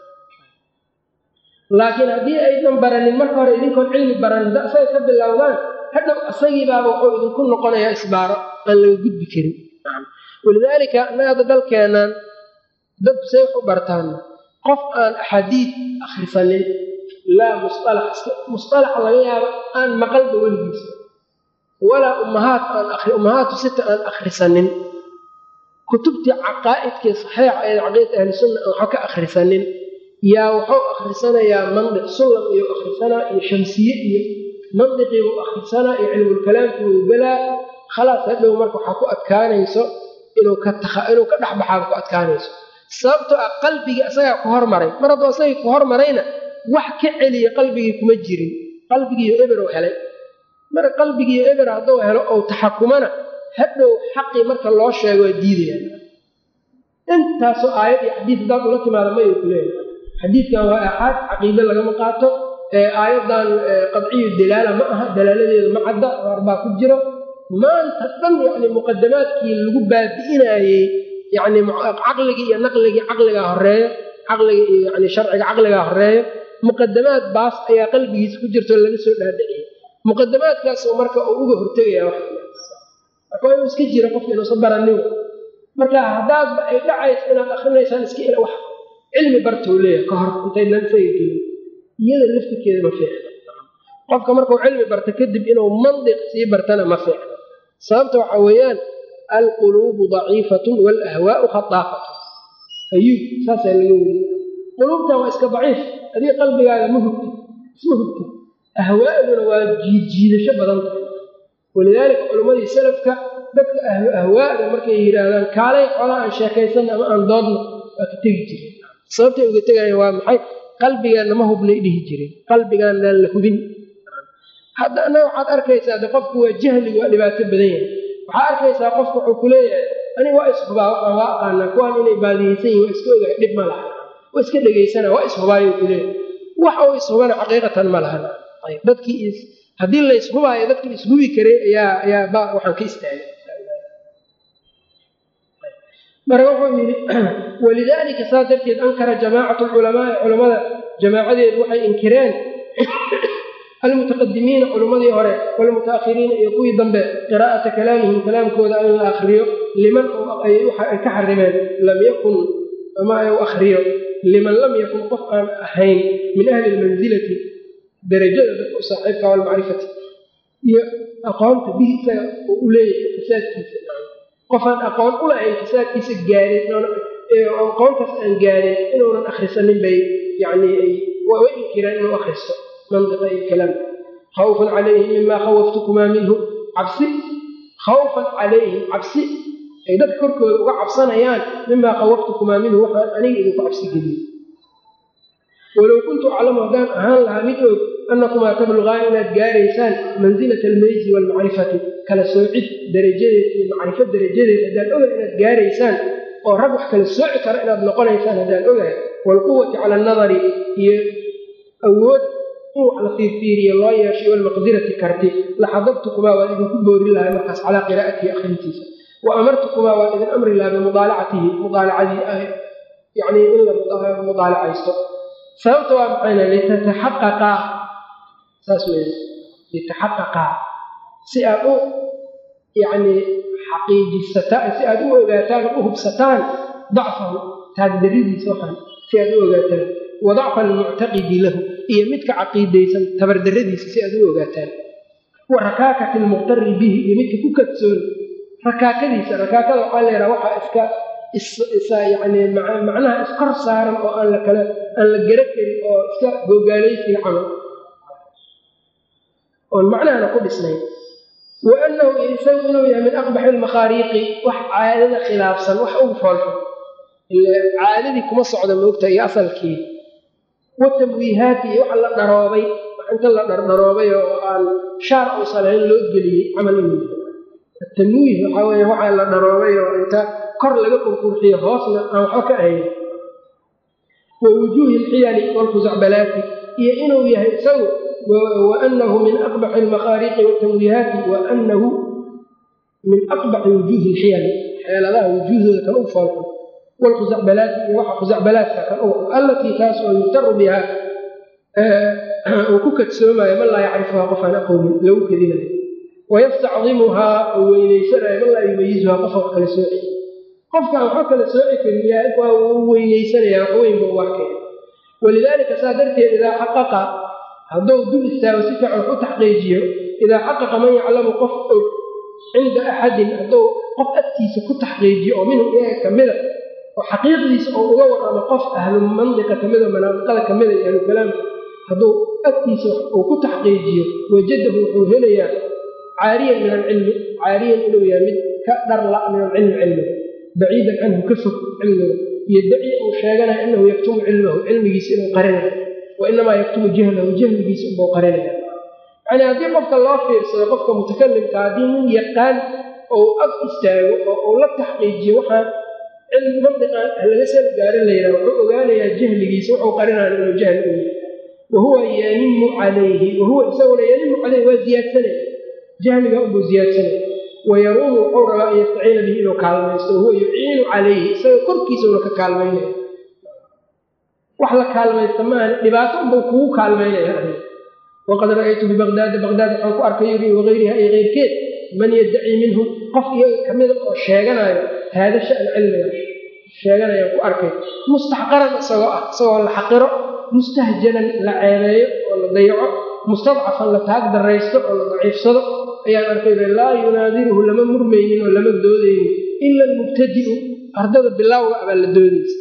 laakiin haddii aydan baranin marka hore idinkoon cilmi baranin hadda asaga ka bilowdaan hadhow asagiibaaba wuxuu idinku noqonayaa isbaaro aan laga gudbi karin walidaalika annaga hadda dalkeennan dadku say wax u bartaan qof aan axaadiid akhrisanin laa musalax musalax laga yaabo aan maqalba weligiisa walaa ummahaat aan ummahaatu sita aan akhrisanin kutubtii caqaa'idkii saxiixa ee caqiidata ahlisunna aan waxba ka akhrisanin yaa wuxuu akhrisanayaa mandiq sullam iyo akhrisanaa iyo shamsiye iyo mandiqiibuu akhrisanaa iyo cilmulkalaamkiibuu galaa khalaas hadhow marka waxaa ku adkaanayso inuu ka inuu ka dhexbaxaaba ku adkaanayso sababtoo ah qalbigii asagaa ku hormaray mar hadduu asagii ku hormarayna wax ka celiya qalbigii kuma jirin qalbigiiyo eberow helay mar qalbigiiyo eber hadduu helo ou taxakumana hadhow xaqii marka loo sheego waa diidayaan intaasoo aayad iyo xadiid haddaad ula timaada mayuu ku leeyahay xadiidkan waa aaxaad caqiide lagama qaato aayadan qadciyu dalaala ma aha dalaaladeedu ma cadda arbaa ku jiro maanta dhan yani muqadamaadkii lagu baabi'inaayey yani caqligii iyo naqligii caqligaa horeeyo caqliga iyo yani sharciga caqligaa horeeyo muqadamaad baas ayaa qalbigiisa ku jirto laga soo dhaadhiciyay muqadamaadkaas marka uu uga hortegaya marka waa inuu iska jiro qofka inuusan baranin marka haddaadba ay dhacaysa inaad akrinaysaan iska il wax cilmi bartou leeyahay ka hor intaydnan isaga gelin iyada laftirkeeda ma fiicna qofka markuu cilmi barta kadib inuu mandiq sii bartana ma fiicna sababta waxaa weeyaan alquluubu daciifatun waalahwaau khataafatun ayuub saasaa laga weriye quluubtan waa iska daciif adiga qalbigaaga ma hugti isma hugti ahwaa'duna waa jiidjiidasho badan tahay walidaalika culimmadii salafka dadka ahlu ahwaa'da markay yidhaahdaan kaalay xola aan sheekaysanna ama aan doodna waa ka tegi jireen sababtay uga tegayaan waa maxay qalbigaanna ma hubnay dhihi jireen qalbigaannaan la hubin hadda annaga waxaad arkaysaa de qofku waa jahligu waa dhibaato badan yahay waxaa arkaysaa qofku wuxuu ku leeyahay aniga waa ishubaa waxaan waa aqaanaa kuwaan inay baadiyeysan yihin waa iska ogahay dhib ma laha waa iska dhegaysana waa ishubaayo ku leeyahay wax uu ishubana xaqiiqatan ma lahan ayb dadkii haddii la ishubaayo dadkii ishubi karay ayaa ayaa ba waxaan ka istaagay marka wuxuu yidhi walidaalika saas darteed ankara jamaacatu lculamaai culamada jamaacadeedu waxay inkireen almutaqadimiina culimmadii hore walmutaakhiriina iyo kuwii dambe qiraa'ata kalaamihim kalaamkooda in la akriyo liman ay ka xarimeen lam yakun ama u akriyo liman lam yakun qof aan ahayn min ahli lmansilati darajada dadka u saaxiibka walmacrifati iyo aqoonta bihi isaga oo u leeyahay fasaadkiisa qofaan aqoon u lahayn fasaadkiisa gaarin aqoontaas aan gaarin inuunan akhrisanin bay yani waa way inkireen inuu akhristo mandiqa iyo kalaamka khawfan calayhim mimaa khawaftukumaa minhu cabsi khawfan calayhim cabsi ay dadka korkooda uga cabsanayaan mimaa khawaftukumaa minhu waxaan aniga idinku cabsi geliyey walow kuntu aclamu haddaan ahaan lahaa mid og annakumaa tablugaan inaad gaaraysaan mansilata almeysi waalmacrifati kala soocid darajadeed iyo macrifo darajadeed haddaan ogahay inaad gaaraysaan oo rag wax kala sooci kara inaad noqonaysaan haddaan ogahay waalquwati cala annadari iyo awood in wax la fiirfiiriyo loo yeeshay walmaqdirati karti laxadabtukumaa waan idinku boorin lahaa markaas calaa qiraa'atihi akhrintiisa wa amartukumaa waan idin amri lahaa bimudaalacatihi mudaalacadii yani in la mudaalacaysto sababta waa maxayna litataxaqaqaa saas weya litaxaqaqaa si aad u yacni xaqiijisataan si aad u ogaataan u hubsataan dacfahu taagdaridiisa waxaan si aad u ogaataan wa dacfa almuctaqidi lahu iyo midka caqiidaysan tabardaradiisa si aad u ogaataan wa rakaakati almuqtari bihi iyo midka ku kadsoon rakaakadiisa rakaakada waxaa leehaha waxaa iska yani macnaha iskor saaran oo aan la kala aan la gara karin oo iska gogaalaysiga camal oon macnahana ku dhisnayn wa annahu isagu inuu yahay min aqbaxi almakhaariiqi wax caadada khilaafsan wax ugu foolxun ila caadadii kuma socda moogta iyo asalkii watamwiihaati iyo waxa la dharoobay wax inta la dhardharoobay oo aan shaar uusan ahayn loo geliyey camal inuu yahay atamwiih waxaa weeye waxaa la dharoobay oo inta kor laga qurqurxiyo hoosna aan waxba ka ahayn wa wujuuhi alxiyali waalkhusacbalaati iyo inuu yahay isagu wa anahu min aqbaxi almakhaariiqi watamwiihaati wa anahu min aqbaxi wujuuhi alxiyali xeeladaha wujuuhdooda kan u foolxun waalkhusacbalaati iyo waxa khusacbalaadka kan u allatii taas oo yuftaru bihaa uu ku kadsoomayo man laa yacrifuhaa qofaan aqoonin lagu kedinayo wayastacdimuhaa uu weynaysanayo man laa yumayisuhaa qofa wax kala sooci qofkaan waxba kala sooci karin waa uu weynaysanaya wax weyn buu arkaya walidaalika saa darteed idaa xaqaqa hadduu dul istaago si fiican wax u taxqiijiyo idaa xaqaqa man yaclamu qof og cinda axadin hadduu qof agtiisa ku taxqiijiyo oo minhu iyaga kamida oo xaqiiqdiisa oo uga warramo qof ahlu mandiqa kamida manaadiqada kamida iyo ahlu kalaamka hadduu agtiisa uu ku taxqiijiyo wajadahu wuxuu helayaa caariyan min alcilmi caariyan inuu yahay mid ka dharla min alcilmi cilmiga baciidan canhu ka fog cilmiga yodaci uu sheeganaya inahu yaktumu cilmahu cilmigiisa inuu qarinayo wa inamaa yaktumu jahlahu jahligiisa unbuu qarinaya yacni haddii qofka loo fiirsado qofka mutakalimka haddii nin yaqaan ou ag istaago oo uu la taxqiijiyo waxaan cilmi mandiqan laga sal gaarin la yidhaha wuxuu ogaanayaa jahligiisa wuxuu qarinaya inuu jahli u yahay wahuwa yanimu calayhi wahuwa isaguna yanimu calayhi waa ziyaadsanaya jahliga unbuu ziyaadsanaya wayaruumu wuxuu rabaa an yastaciina bihi inuu kaalmaysto wahuwa yuciinu calayhi isaga korkiisauna ka kaalmaynaya wax la kaalmaysta maahan dhibaato unbuu kugu kaalmaynaya adiga waqad ra'aytu bibaqdaada baqdaad waxaan ku arkay yuri wagayriha iyo keyrkeed man yaddaci minhum qof iyaga kamida oo sheeganayo haada shan cilmiga sheeganayaan ku arkay mustaxqaran isagoo ah isagoo la xaqiro mustahjanan la ceebeeyo oo la dayaco mustadcafan la taag daraysto oo la daciifsado ayaan arkay laa yunaadiruhu lama murmaynin oo lama doodaynin ila almubtadi'u ardada bilaawga abaa la doodaysa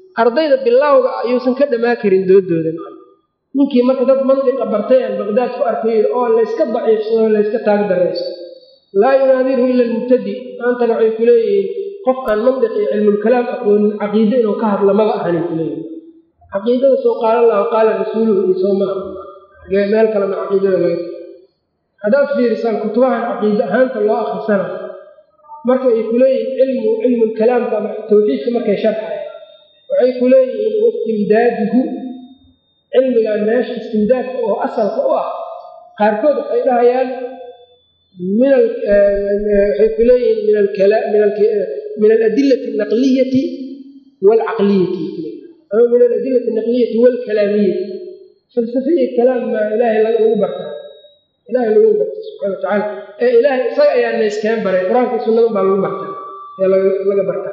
ardayda bilowga ayuusan ka dhamaa karin doodooda ninkii marka dad mandiqa bartay aan baqdaad ku arkay oo layska daciifsado layska taag darayso laa yunaadiru ila almubtadi maantana waxay ku leeyihiin qof aan mandiq iyo cilmulkalaam aqoonin caqiide inuu ka hadla maba ahanin kuleeyihin caqiidada soo qaala allahu qaala rasuuluhu iyo soo maa meel kalena caqiidada laga haddaad fiirisaan kutubahan caqiide ahaanta loo akrisana marka ay ku leeyihiin cilmu cilmulkalaamka ama tawxiidka markay sharxaya waxay ku leeyihiin wastimdaaduhu cilmigan meesha istimdaadka oo asalka u ah qaarkood waxay dhahayaan min waxay ku leeyihiin min aladilati alnaqliyati waalcaqliyati ama min aladilati alnaqliyati waalkalaamiyati falsafe iyo kalaam maa ilaahay lagu bartaa ilahay lagu barta subxana watacaala ee ilaahay isaga ayaa nayskeen baray qur-aanka iyo sunnadan baa lagu bartaa ee laga bartaa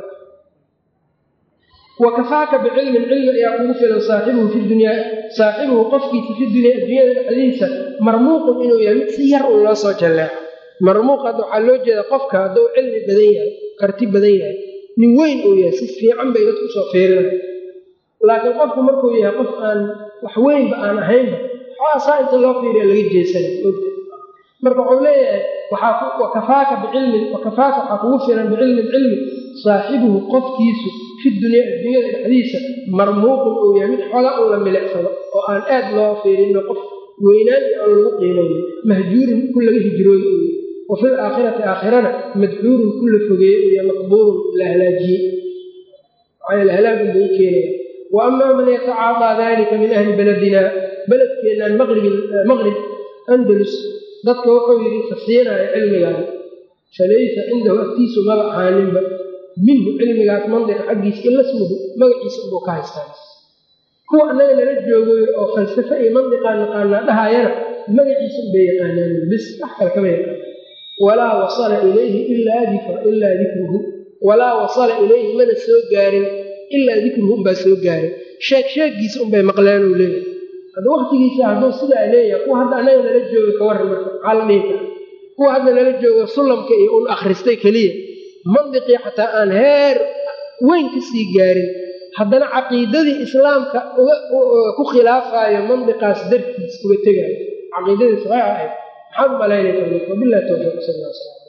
wakafaaka bicilmin cilmi ayaa kugu filan saaxibuhu fi dunyaa saaxibuhu qofkiisa fi dunyaa addunyada dhexdiisa marmuuqun inuu yahay mid si yar un loo soo jalleeco marmuuq hadda waxaa loo jeeda qofka hadduu cilmi badan yahay karti badan yahay nin weyn uu yahay si fiican bay dadku soo fiirinay laakiin qofku markuu yahay qof aan wax weynba aan ahaynba xoosaa inta loo fiiriya laga jeesanay ogta marka wuxuu leeyahay wakafaaka bicilmin wakafaaka waxaa kugu filan bicilmin cilmi saaxibuhu qofkiisu fi dunyaa adduunyada dhexdiisa marmuuqun uu yahay mid xooga un la milicsado oo aan aad loo fiirino qof weynaan iyo aan lagu qiimaynin mahjuurun ku laga hijrooda uu yahay wa fil aakhirati aakhirana madxuurun ku la fogeeyey uu yahay maqbuurun la halaajiyey maxaa halaagun buu u keenaya wa amaa man yatacaadaa dalika min ahli beledina beledkeennan maqrib andalus dadka wuxuu yidhi fasiinaya cilmigan falaysa cindahu agtiisu maba ahaaninba minhu cilmigaas mandiqa xaggiisa ila smuhu magaciisa ubuu ka haystaan kuwa annaga nala joogo oo falsafe iyo mandiqaa naqaanaa dhahayana magaciisa ubay yaqaanaan bis wax kale kama yaqaan walaa wasala ilayhi ilaa dikruhu walaa wasala ilayhi mana soo gaarin ilaa dikruhu unbaa soo gaarin sheeg sheegiisa unbay maqleen uu leeyahay hadda waktigiisa hadduu sidaa leeyahay kuwa hadda annaga nala jooga ka warran marka maxaa la dhihi kara kuwa hadda nala jooga sulamka iyo un akhristay keliya mandiqii xataa aan heer weyn ka sii gaarin haddana caqiidadii islaamka ku khilaafayo mandiqaas dartiis uga tegaayo caqiidadii saxiixa ahayd maxaad u malaynaysaa wabillahi towfiiq sal alla slam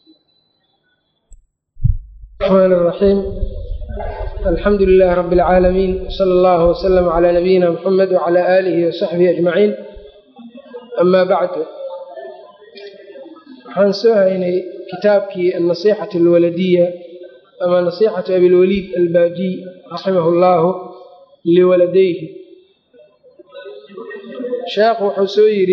الرحمن الرحيم الحمد لله رب العالمين وصلى الله وسلم على نبينا محمد وعلى آله وصحبه أجمعين أما بعد waxaan soo haynay kitaabkii annasiixatu alwaladiya ama nasiixatu abilwaliid albaajiy raximahu llaahu liwaladayhi sheekhu wuxuu soo yidhi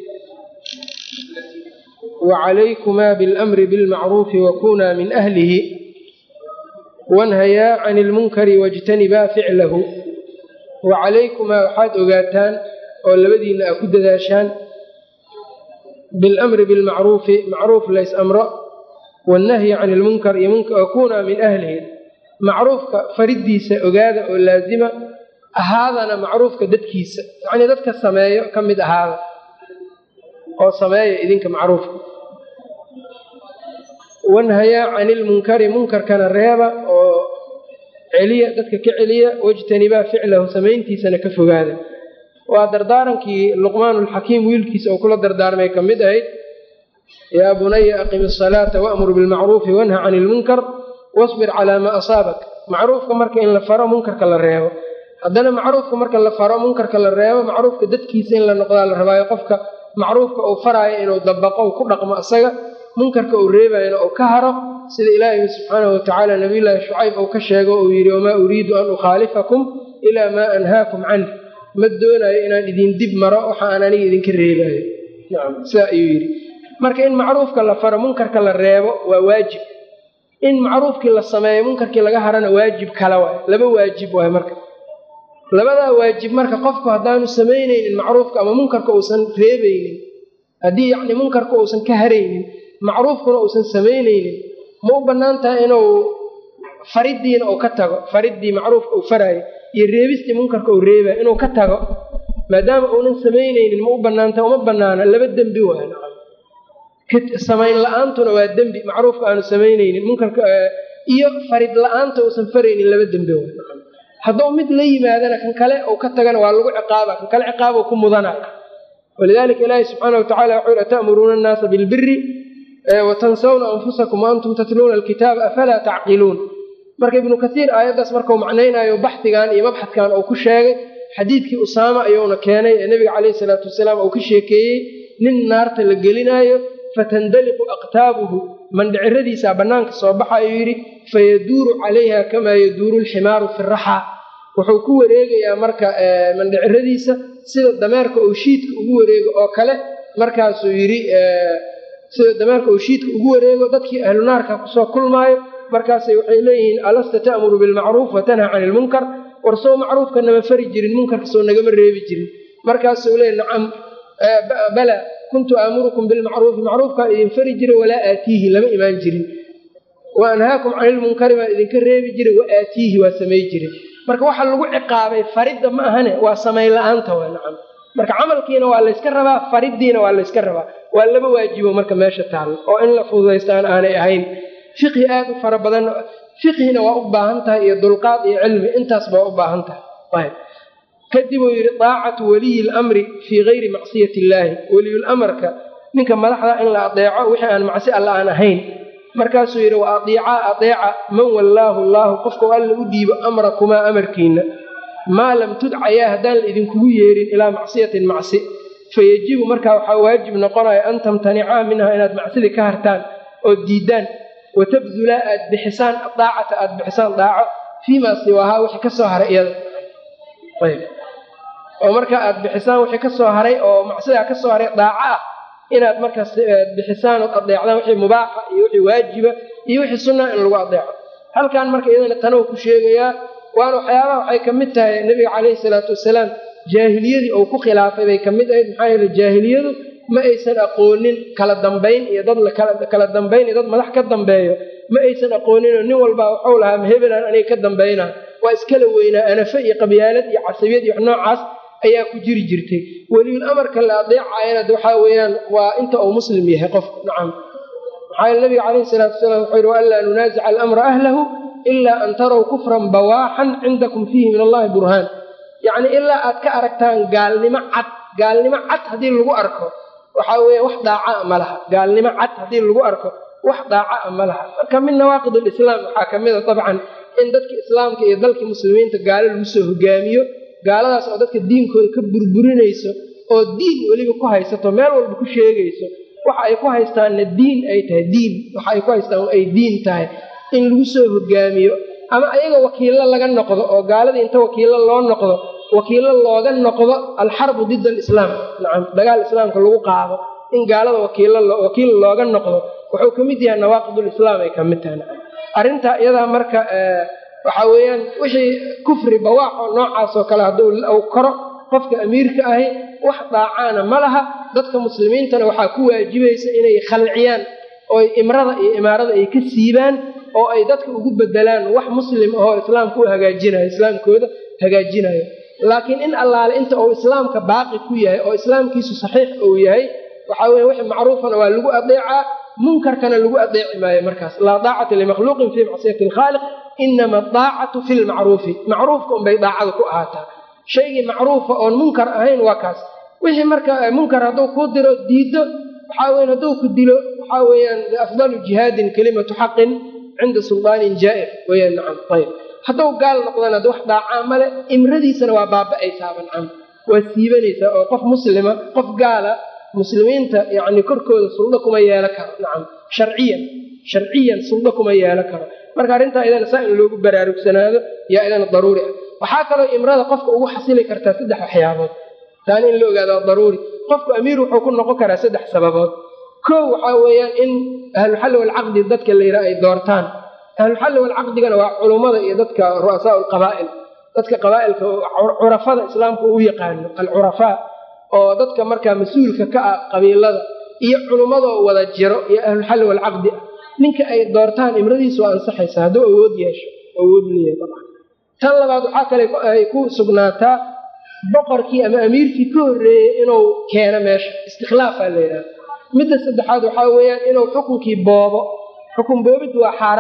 wacalaykumaa biاlamri bilmacruufi wakunaa min ahlihi wanhayaa can ilmunkari wاjtanibaa ficlahu wacalaykumaa waxaad ogaataan oo labadiinna aa ku dadaashaan biاlamri bilmacruufi macruuf lays amro wannahyi can ilmunkar iyo wakunaa min ahlihi macruufka fariddiisa ogaada oo laazima ahaadana macruufka dadkiisa yacnii dadka sameeyo ka mid ahaada oo sameeya idinka macruufka wanhayaa can ilmunkari munkarkana reeba oo celiya dadka ka celiya wajtanibaa ficlahu samayntiisana ka fogaada waa dardaarankii luqmaanulxakiim wiilkiisa oo kula dardaarmay ka mid ahayd yaa bunaya aqim asalaata waamur bilmacruufi wanha can ilmunkar wasbir calaa maa asaabak macruufka marka in la faro munkarka la reebo haddana macruufka marka la faro munkarka la reebo macruufka dadkiisa in la noqdaa la rabaayo qofka macruufka uu faraayo inuu dabaqo u ku dhaqmo isaga munkarka uu reebayana uu ka haro sida ilaahay subxaanahu watacaala nabiyullaahi shucayb uu ka sheego uu yidhi wamaa uriidu an ukhaalifakum ilaa maa anhaakum canh ma doonayo inaan idin dib maro waxa aan aniga idinka reebaayo nacam sidaa ayuu yidhi marka in macruufka la faro munkarka la reebo waa waajib in macruufkii la sameeyo munkarkii laga harana waajib kale waay laba waajib waay marka labadaa waajib marka qofku haddaanu samaynaynin macruufka ama munkarka uusan reebaynin haddii yacni munkarka uusan ka haraynin macruufkuna uusan samaynaynin ma u bannaan tahay inuu fariddiina uu ka tago fariddii macruufka uu faraayo iyo reebistii munkarka uu reebayo inuu ka tago maadaama uunan samaynaynin ma u bannaantaha uma bannaana laba dembi waay samayn la-aantuna waa dembi macruufka aanu samaynaynin munkarka iyo farid la-aanta uusan faraynin laba dembi waay hadduu mid la yimaadana kan kale uu ka tagana waa lagu ciqaaba kan kale ciqaabuu ku mudana walidalika ilaahi subxaana watacala wuxuu yhi ata'muruuna annaasa bilbiri watansawna anfusakum waantum tatluuna alkitaaba afalaa tacqiluun marka ibnu kaiir aayaddaas markau macnaynayo baxdigan iyo mabxadkan uu ku sheegay xadiidkii usaama ayuuna keenay ee nebiga caleyhi salaatu wasalaam uu ka sheekeeyey nin naarta la gelinaayo fatandaliqu aqtaabuhu mandhiciradiisaa bannaanka soo baxayuu yidhi fayaduuru calayha kamaa yaduuru alximaaru fi raxa wuxuu ku wareegayaa marka mandhiciradiisa sida dameerka uu shiidka ugu wareego oo kale markaasuu yidhi sida dameerka uu shiidka ugu wareego dadkii ahlu naarka kusoo kulmaayo markaasay waxay leeyihiin alasta ta'muru bilmacruuf wa tanha cani ilmunkar war sow macruufka nama fari jirin munkarka sow nagama reebi jirin markaasuu leey nacam bala kuntu aamurukum bilmacruufi macruufkaan idin fari jiray walaa aatiihi lama imaan jirin wa anhaakum cani ilmunkari baan idinka reebi jiray wa aatiihi waa samay jiray marka waxa lagu ciqaabay faridda ma ahane waa samay la-aanta waa nacam marka camalkiina waa layska rabaa fariddiina waa layska rabaa waa laba waajibo marka meesha taalo oo in la fududaystaan aanay ahayn fiqhi aad u fara badan fiqhina waa u baahan tahay iyo dulqaad iyo cilmi intaasba waa u baahan tahay kadib uu yidhi daacatu waliyi lamri fii gayri macsiyati illaahi weliyulamarka ninka madaxda in la adeeco wixii aan macsi alla aan ahayn markaasuu yidhi wa adiicaa adeeca man wallaahu allaahu qofkau alla u dhiibo amrakumaa amarkiina maa lam tudcayaa haddaan la idinkugu yeerin ilaa macsiyatin macsi fayajibu markaa waxaa waajib noqonaya an tamtanicaa minha inaad macsidii ka hartaan oo diidaan watabdulaa aad bixisaan daacata aad bixisaan daaco fiimaa siwaahaa wixii kasoo haray iyada oo markaa aad bixisaan wixii kasoo haray oo macsidaa kasoo haray daaco ah inaad markaas bixisaan ood adeecdaan wixii mubaaxa iyo wixii waajiba iyo wixii sunnaa in lagu adeeco halkan marka iyadana tanow ku sheegayaa waana waxyaabaha waxay ka mid tahay nebiga caleyhi salaatu wasalaam jaahiliyadii uu ku khilaafay bay ka mid ahayd maxaa yeele jaahiliyadu ma aysan aqoonin kala dambayn iyo dad kala dambayn iyo dad madax ka dambeeyo ma aysan aqooninoo nin walbaa waxuu lahaa ma hebelaan aniga ka dambaynaa waa iskala weynaa anafe iyo qabyaalad iyo casabiyad iyo wax noocaas ayaa ku jiri jirtay weliyul amarka la adeecaayana waxaa weeyaan waa inta uu muslim yahay qofku nacam maxaa yeele nabiga caleyhi salaatu wasalaam wuxuu yihi waanlaa nunaasica alamra ahlahu ilaa an tarow kufran bawaaxan cindakum fiihi min allahi burhaan yacni ilaa aad ka aragtaan gaalnimo cad gaalnimo cad haddii lagu arko waxaa weeye wax daacaa ma laha gaalnimo cad haddii lagu arko wax daacaa ma laha marka min nawaaqid alislaam waxaa ka mid a dabcan in dadka islaamka iyo dalkii muslimiinta gaalo lagu soo hogaamiyo gaaladaas oo dadka diinkooda ka burburinayso oo diin weliba ku haysato meel walba ku sheegayso waxa ay ku haystaanna diin ay tahay diin waxa ay ku haystaan ay diin tahay in lagu soo hogaamiyo ama ayaga wakiillo laga noqdo oo gaaladii inta wakiillo loo noqdo wakiillo looga noqdo alxarbu dida alislaam nacam dagaal islaamka lagu qaado in gaalada wakiil looga noqdo wuxuu ka mid yahay nawaaqidulislaam ay ka mid tahay nacam arrintaa iyadaa marka waxaa weeyaan wixii kufri bawaax oo noocaasoo kale hadduu u koro qofka amiirka ahi wax daacaana ma laha dadka muslimiintana waxaa ku waajibaysa inay khalciyaan oo imrada iyo imaarada ay ka siibaan oo ay dadka ugu bedelaan wax muslim ahoo islaamka u hagaajinayo islaamkooda hagaajinayo laakiin in allaale inta uu islaamka baaqi ku yahay oo islaamkiisu saxiix uu yahay waxaa weye wixii macruufana waa lagu adeecaa munkarkana lagu adeeci maayo markaas laa daacata limakhluuqin fii macsiyati alkhaaliq inama daacatu fi lmacruufi macruufka unbay daacada ku ahaataa shaygii macruufa oon munkar ahayn waa kaas wixii marka munkar hadduu kuu diro diido waxaa weyan hadduu ku dilo waxaa weeyaan afdalu jihaadin kelimatu xaqin cinda suldaanin jaa'ir weyaan nacam ayb hadduu gaal noqdana wax daacaa male imradiisana waa baaba'aysaaba nacam waa siibanaysaa oo qof muslima qof gaala muslimiinta yacni korkooda suldo kuma yeelo karo nacam sharciyan sharciyan suldo kuma yeelo karo marka arrintaa idana saa in loogu baraarugsanaado yaa idana daruuri ah waxaa kaloo imrada qofka ugu xasili kartaa saddex waxyaabood taani in la ogaado waa daruuri qofku amiir wuxuu ku noqon karaa saddex sababood kow waxaa weeyaan in ahluxalli walcaqdi dadka la yidhaha ay doortaan ahluxalli walcaqdigana waa culummada iyo dadka ru'asaa lqabaa'il dadka qabaa'ilka curafada islaamka uu yaqaano alcurafaa oo dadka markaa mas-uulka ka ah qabiilada iyo culummadoo wada jiro iyo ahluxalli walcaqdi ah ninka ay doortaan imradiisu waa ansaxaysaa hadduu awood yeesho awood leeyahay dabcan tan labaad waxaa kale ay ku sugnaataa boqorkii ama amiirkii ka horreeyey inuu keeno meesha istikhlaafaa la yidhaha midda saddexaad waxaa weeyaan inuu xukunkii boobo xukun boobid waa xaaraam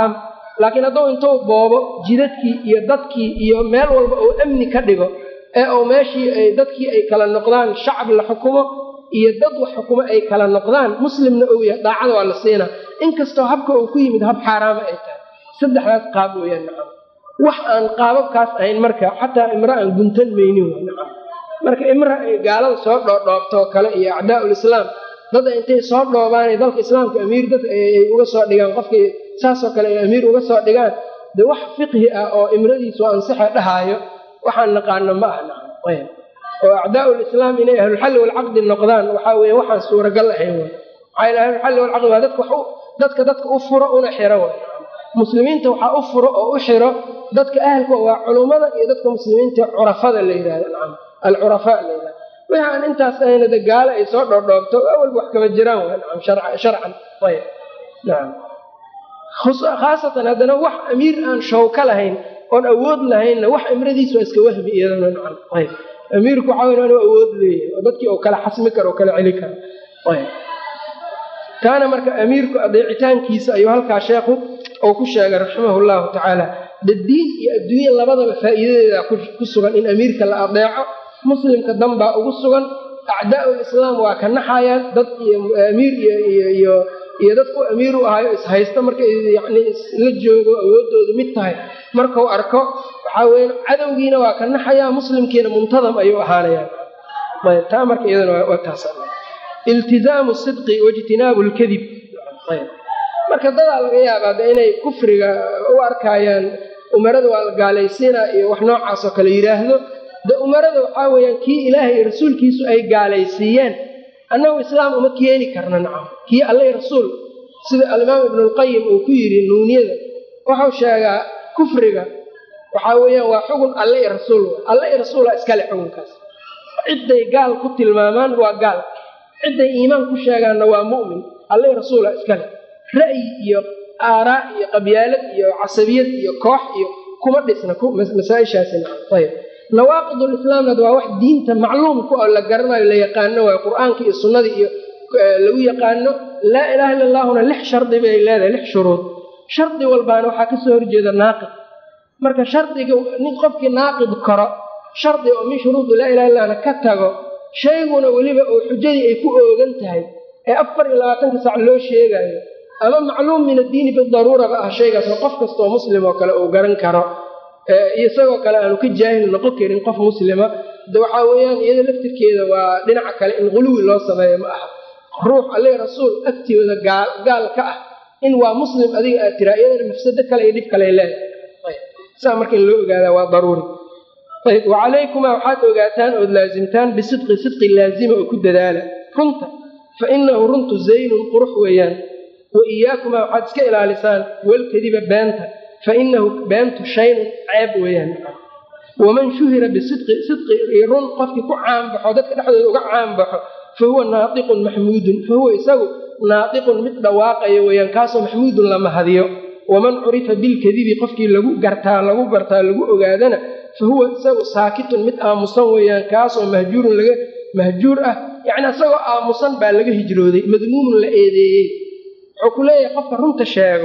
laakiin hadduu intuu boobo jidadkii iyo dadkii iyo meel walba uu amni ka dhigo ee uu meeshii ay dadkii ay kala noqdaan shacab la xukumo iyo dad wax xukumo ay kala noqdaan muslimna ou yahay daacada waa la siinaa inkastoo habka uu ku yimid hab xaaraama ay tahay saddexdaas qaab weeyaan nacam wax aan qaababkaas ahayn marka xataa imra aan guntan maynin waa nacam marka imra ay gaalada soo dhoodhoobtoo kale iyo acdaa'ul islaam dad intay soo dhoobaanay dalka islaamka amiir dad ay uga soo dhigaan qofkii saasoo kale ay amiir uga soo dhigaan dee wax fiqhi ah oo imradiisu ansixa dhahaayo waxaan naqaano ma aha nacam ayb oo acdaa'ul islaam inay ahlulxalli walcaqdi noqdaan waxaa weeye waxaan suuragal ahayn way maxaa yeel ahlulxalli walcaqdi waa dadka wax dadka dadka u furo una xiro way muslimiinta waxaa u furo oo u xiro dadka ahalka waa culummada iyo dadka muslimiinta curafada la yidhahdo nacam alcurafaa la yidhahdo wixi aan intaas ahayna de gaalo ay soo dhoodhoobto awalba wax kama jiraan way nacam sharcan ayb nacam khaasatan haddana wax amiir aan shawka lahayn oon awood lahaynna wax imradiis waa iska wahmi iyadana nacam ayb amiirku waxaa weyn inuu awood leeyahay oo dadkii uu kala xasmi karo oo kala celi karo ayb taana marka amiirku adeecitaankiisa ayuu halkaa sheekhu uu ku sheegay raximahu llahu tacaala dadiin iyo adduunya labadaba faa'iidadeeda ku sugan in amiirka la adeeco muslimka danbaa ugu sugan acdaa'ul islaam waa ka naxayaan dad iyo amiir iyo iyo dadku amiir u ahayo ishaysta marka yani isla joogo awooddoodu mid tahay markau arko waxaa weya cadowgiina waa ka naxayaa muslimkiina muntadam ayuu ahaanayaan ayb taa marka iyadana waa taas iltizaamu sidqi waijtinaabu lkadib ayb marka dadaa laga yaabaa de inay kufriga u arkaayaan umarada waa la gaalaysiinaa iyo wax noocaas oo kale yidhaahdo de umarada waxaa weeyaan kii ilaahay iyo rasuulkiisu ay gaalaysiiyeen annagu islaam uma keeni karna nacam kii alla i rasuul sida alimaam ibnulqayim uu ku yidhi nuuniyada wuxuu sheegaa kufriga waxaa weeyaan waa xugun alle i rasuul alle i rasuula iskale xugunkaas cidday gaal ku tilmaamaan waa gaal cidday iimaan ku sheegaanna waa mu'min alle i rasuula iskale ra'yi iyo aaraa iyo qabyaalad iyo casabiyad iyo koox iyo kuma dhisna masaaishaasina ayb nawaaqidulislaamnad waa wax diinta macluumku oo la garanayo la yaqaano waay qur-aanka iyo sunnadii iyo lagu yaqaano laa ilaha illa allahuna lix shardi bay leedahay lix shuruud shardi walbaana waxaa kasoo horjeeda naaqid marka shardiga nin qofkii naaqid karo shardi oo min shuruudi laa ilaha illahna ka tago shayguna weliba oo xujadii ay ku oogan tahay ee afar iyo labaatanka sac loo sheegayo ama macluum min addiini bidaruuraba ah shaygaas oo qof kastaoo muslim oo kale uu garan karo isagoo kale aanu ka jaahil noqon karin qof muslima de waxaa weeyaan iyada laftirkeeda waa dhinaca kale in quluwi loo sameeyo ma aha ruux alle rasuul agtooda gaal ka ah in waa muslim adiga aad tiraa iyadana mafsado kale iyo dhib kale leedahay saa marka in loo ogaadaa waa daruuri ayb wacalaykumaa waxaad ogaataan ood laasimtaan bisidqi sidqi laazima oo ku dadaala runta fa inahu runtu zaynun qurux weeyaan wa iyaakumaa waxaad iska ilaalisaan walkadiba beenta fa inahu beentu shaynun ceeb weeyaan waman shuhira bisidqi sidqi iyo run qofkii ku caanbaxo dadka dhexdooda uga caanbaxo fa huwa naatiqun maxmuudun fa huwa isagu naatiqun mid dhawaaqayo weeyaan kaasoo maxmuudun la mahadiyo waman curifa bilkadibi qofkii lagu gartaa lagu bartaa lagu ogaadana fa huwa isagu saakitun mid aamusan weeyaan kaasoo mahjuurun laga mahjuur ah yacni isagoo aamusan baa laga hijrooday madmuumun la eedeeyey wuxuu ku leeyahay qofka runta sheego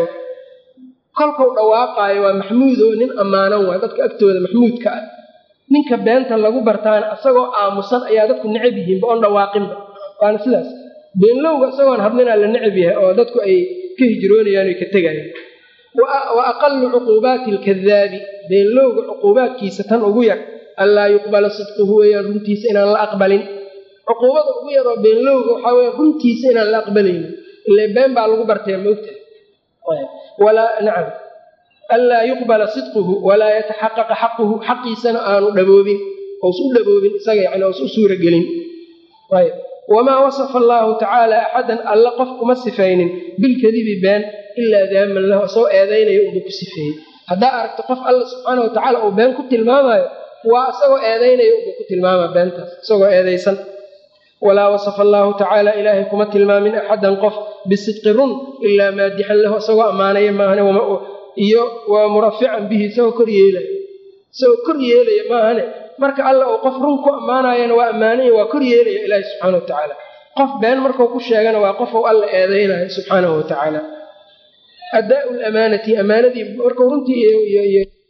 kolkau dhawaaqaayo waa maxmuud oo nin ammaanan waay dadka agtooda maxmuudka ah ninka beenta lagu bartaana isagoo aamusan ayaa dadku necab yihiinba oon dhawaaqinba waana sidaas beenlowga isagoon hadlinaa la necab yahay oo dadku ay ka hijroonayaan oy ka tegayaan wa aqalu cuquubaati alkadaabi beenlowga cuquubaadkiisa tan ugu yar anlaa yuqbala sidquhu weeyaan runtiisa inaan la aqbalin cuquubada ugu yar oo beenlowga waxaa weya runtiisa inaan la aqbalaynin ile been baa lagu bartee maogtahay nacam anlaa yuqbala sidquhu walaa yataxaqaqa xaquhu xaqiisana aanu dhaboobin ous u dhaboobin isaga yani ous u suuragelin ayb wamaa wasafa allaahu tacaala axadan alla qof kuma sifaynin bilkadibi been ilaa daaman lahu isagoo eedaynaya unbuu ku sifeeyey haddaa aragto qof alla subxaana wa tacaala uu been ku tilmaamayo waa isagoo eedaynaya unbuu ku tilmaama beentaas isagoo eedaysan walaa wasafa allaahu tacaala ilaahay kuma tilmaamin axadan qof bisidqi run ilaa maadixan lahu isagoo ammaanaya maahane iyo waa murafican bihi isagoo kor yeelaya isagoo kor yeelaya maahane marka alla uu qof run ku ammaanayana waa ammaanaya waa kor yeelaya ilaahi subxaana wa tacaala qof been markuu ku sheegana waa qof uu alla eedaynayo subxaanahu wa tacaala adaau lamaanati amaanadii markuu runtii